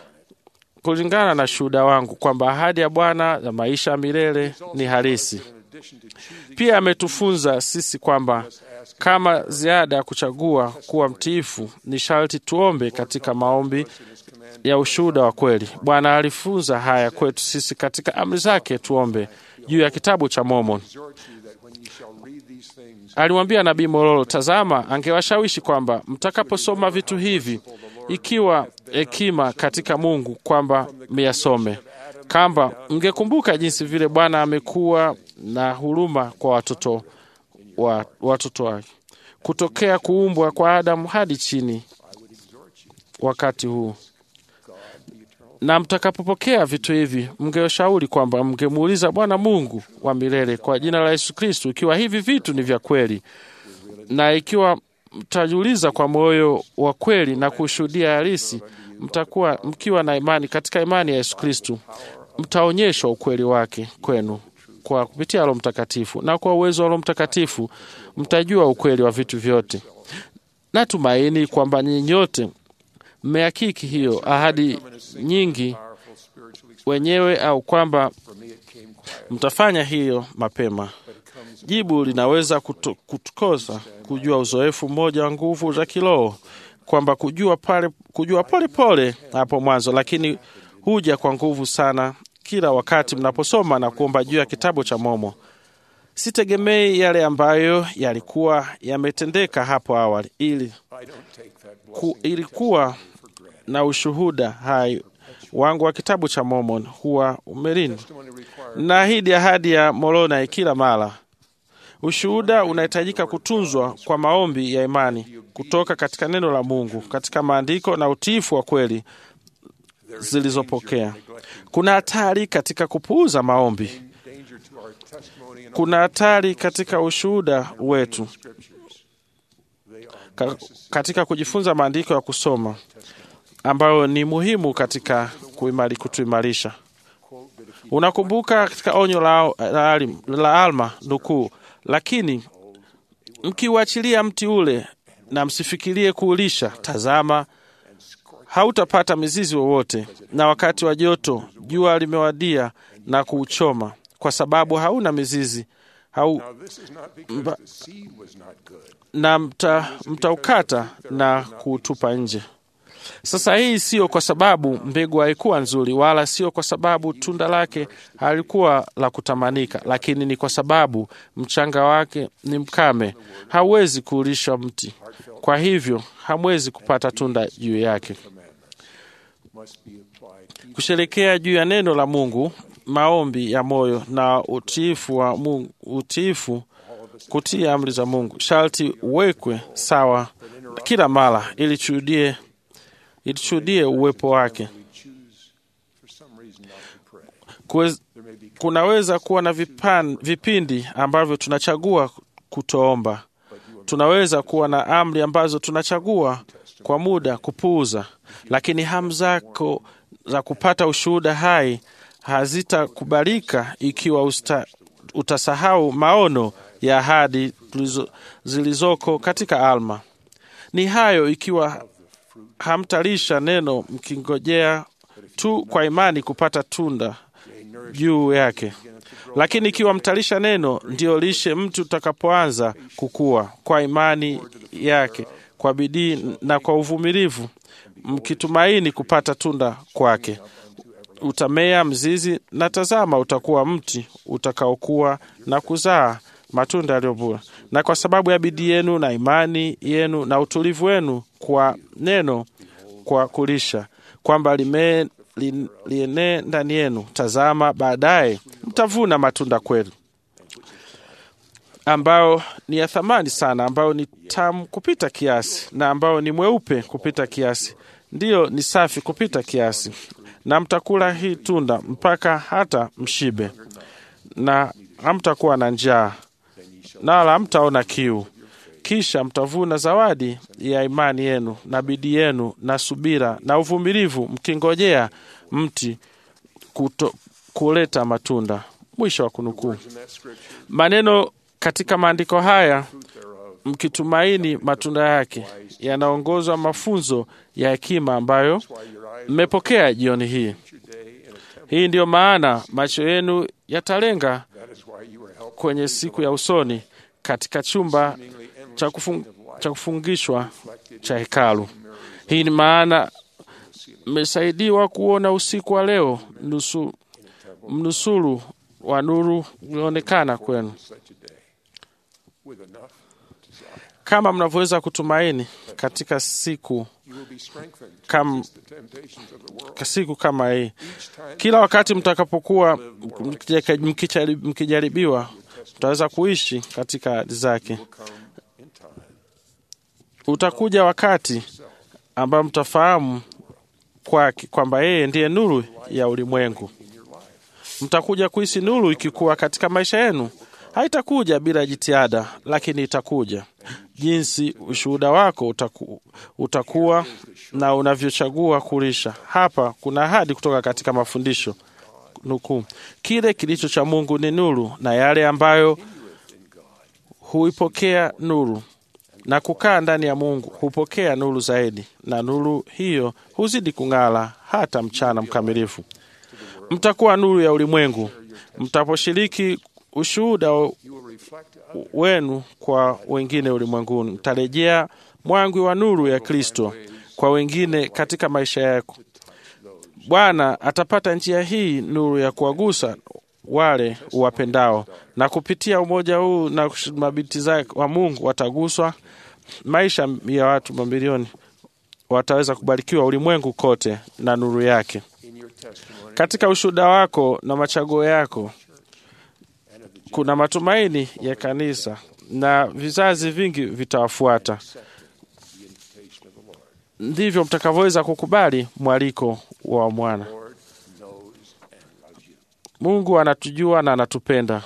kulingana na shuhuda wangu kwamba ahadi ya Bwana ya maisha ya milele ni halisi. Pia ametufunza sisi kwamba kama ziada ya kuchagua kuwa mtiifu, ni sharti tuombe katika maombi ya ushuhuda wa kweli. Bwana alifunza haya kwetu sisi katika amri zake, tuombe juu ya kitabu cha Mormon. exhort you that when you shall read these things, Alimwambia nabii Mororo, tazama, angewashawishi kwamba mtakaposoma vitu hivi, ikiwa hekima katika Mungu, kwamba myasome, kamba mngekumbuka jinsi vile Bwana amekuwa na huruma kwa watoto wa watoto wake kutokea kuumbwa kwa Adamu hadi chini wakati huu na mtakapopokea vitu hivi, mngewashauri kwamba mngemuuliza Bwana Mungu wa milele kwa jina la Yesu Kristu, ikiwa hivi vitu ni vya kweli, na ikiwa mtajiuliza kwa moyo wa kweli na kushuhudia halisi, mtakuwa mkiwa na imani katika imani ya Yesu Kristu, mtaonyeshwa ukweli wake kwenu kwa kupitia Roho Mtakatifu, na kwa uwezo wa Roho Mtakatifu mtajua ukweli wa vitu vyote. Natumaini kwamba nyinyi nyote mmehakiki hiyo ahadi nyingi wenyewe au kwamba mtafanya hiyo mapema. Jibu linaweza kutu- kutukosa kujua uzoefu mmoja wa nguvu za kiroho, kwamba kujua pale kujua pole pole hapo mwanzo, lakini huja kwa nguvu sana kila wakati mnaposoma na kuomba juu ya kitabu cha Momo. Sitegemei yale ambayo yalikuwa yametendeka hapo awali, ili I don't take that ku, ilikuwa na ushuhuda hai wangu wa kitabu cha Mormon huwa umelindwa. Naahidi ahadi ya Moroni kila mara. Ushuhuda unahitajika kutunzwa kwa maombi ya imani kutoka katika neno la Mungu, katika maandiko na utiifu wa kweli zilizopokea. Kuna hatari katika kupuuza maombi. Kuna hatari katika ushuhuda wetu Ka, katika kujifunza maandiko ya kusoma ambayo ni muhimu katika kuimari, kutuimarisha. Unakumbuka katika onyo la, la, la Alma nukuu, lakini mkiuachilia mti ule na msifikirie kuulisha, tazama, hautapata mizizi wowote, na wakati wa joto jua limewadia na kuuchoma, kwa sababu hauna mizizi hau, mba, na mtaukata mta na kuutupa nje. Sasa hii sio kwa sababu mbegu haikuwa nzuri, wala sio kwa sababu tunda lake halikuwa la kutamanika, lakini ni kwa sababu mchanga wake ni mkame, hauwezi kuulisha mti, kwa hivyo hamwezi kupata tunda juu yake. Kusherekea juu ya neno la Mungu, maombi ya moyo na utiifu wa Mungu, utiifu kutii amri za Mungu sharti uwekwe sawa kila mara ili tushuhudie ili tushuhudie uwepo wake. Kwez, kunaweza kuwa na vipan, vipindi ambavyo tunachagua kutoomba. Tunaweza kuwa na amri ambazo tunachagua kwa muda kupuuza, lakini hamu zako za kupata ushuhuda hai hazitakubalika ikiwa usta, utasahau maono ya ahadi zilizoko katika Alma. Ni hayo ikiwa hamtalisha neno mkingojea tu kwa imani kupata tunda juu yake. Lakini ikiwa mtalisha neno, ndiyo lishe mtu utakapoanza kukua kwa imani yake, kwa bidii na kwa uvumilivu, mkitumaini kupata tunda kwake. Utamea mzizi, na tazama, utakuwa mti utakaokuwa na kuzaa matunda yaliyo bora. Na kwa sababu ya bidii yenu na imani yenu na utulivu wenu kwa neno, kwa kulisha kwamba lienee li, ndani yenu, tazama, baadaye mtavuna matunda kweli, ambao ni ya thamani sana, ambao ni tamu kupita kiasi, na ambao ni mweupe kupita kiasi, ndiyo ni safi kupita kiasi, na mtakula hii tunda mpaka hata mshibe, na hamtakuwa na njaa na wala hamtaona kiu. Kisha mtavuna zawadi ya imani yenu na bidii yenu na subira na uvumilivu, mkingojea mti kuto, kuleta matunda. Mwisho wa kunukuu. Maneno katika maandiko haya, mkitumaini matunda yake, yanaongozwa mafunzo ya hekima ambayo mmepokea jioni hii. Hii ndiyo maana macho yenu yatalenga kwenye siku ya usoni katika chumba cha, kufung, cha kufungishwa cha hekalu. Hii ni maana mmesaidiwa kuona usiku wa leo, nusu, mnusuru wa nuru ulioonekana kwenu, kama mnavyoweza kutumaini katika siku kam, siku kama hii. Kila wakati mtakapokuwa mkijaribiwa, mtaweza kuishi katika ahadi zake. Utakuja wakati ambao mtafahamu kwake kwamba yeye ndiye nuru ya ulimwengu. Mtakuja kuhisi nuru ikikuwa katika maisha yenu. Haitakuja bila jitihada, lakini itakuja jinsi ushuhuda wako utaku, utakuwa na unavyochagua kulisha. Hapa kuna ahadi kutoka katika mafundisho nukuu, kile kilicho cha Mungu ni nuru, na yale ambayo huipokea nuru na kukaa ndani ya Mungu hupokea nuru zaidi, na nuru hiyo huzidi kung'ala hata mchana mkamilifu. Mtakuwa nuru ya ulimwengu mtaposhiriki ushuhuda wenu kwa wengine ulimwenguni. Mtarejea mwangwi wa nuru ya Kristo kwa wengine katika maisha yako. Bwana atapata njia hii nuru ya kuwagusa wale uwapendao, na kupitia umoja huu na mabinti zake wa Mungu wataguswa maisha ya watu mamilioni wataweza kubarikiwa ulimwengu kote na nuru yake. Katika ushuhuda wako na machaguo yako kuna matumaini ya kanisa na vizazi vingi vitawafuata. Ndivyo mtakavyoweza kukubali mwaliko wa mwana. Mungu anatujua na anatupenda,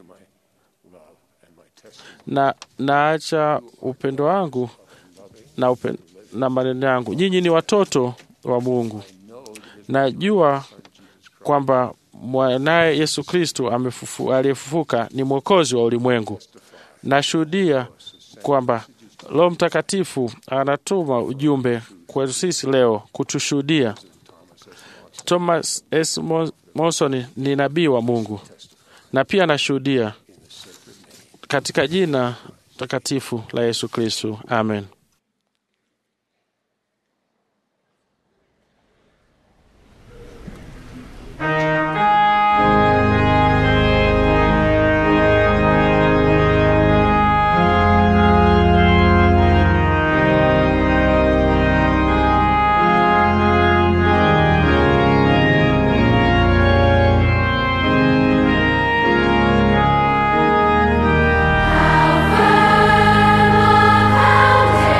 na naacha upendo wangu na, upen, na maneno yangu. Nyinyi ni watoto wa Mungu. Najua kwamba mwanaye Yesu Kristo aliyefufuka ni mwokozi wa ulimwengu. Nashuhudia kwamba Roho Mtakatifu anatuma ujumbe kwetu sisi leo kutushuhudia. Thomas S. Monson ni nabii wa Mungu na pia anashuhudia katika jina takatifu la Yesu Kristo, amen. Found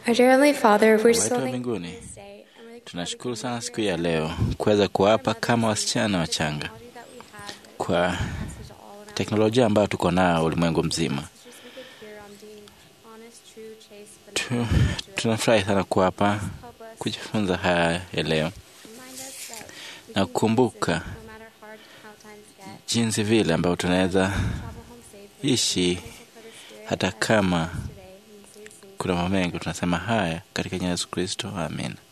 Our dear Heavenly Father, we're Baba so wetu wa thankful mbinguni, tunashukuru sana siku ya leo kuweza kuwapa kama wasichana wachanga kwa teknolojia ambayo tuko nayo ulimwengu mzima. Tu, tunafurahi sana kuwapa kujifunza haya ya leo na kukumbuka jinsi vile ambavyo tunaweza ishi hata kama kuna mambo mengi. Tunasema haya katika jina la Yesu Kristo, amen.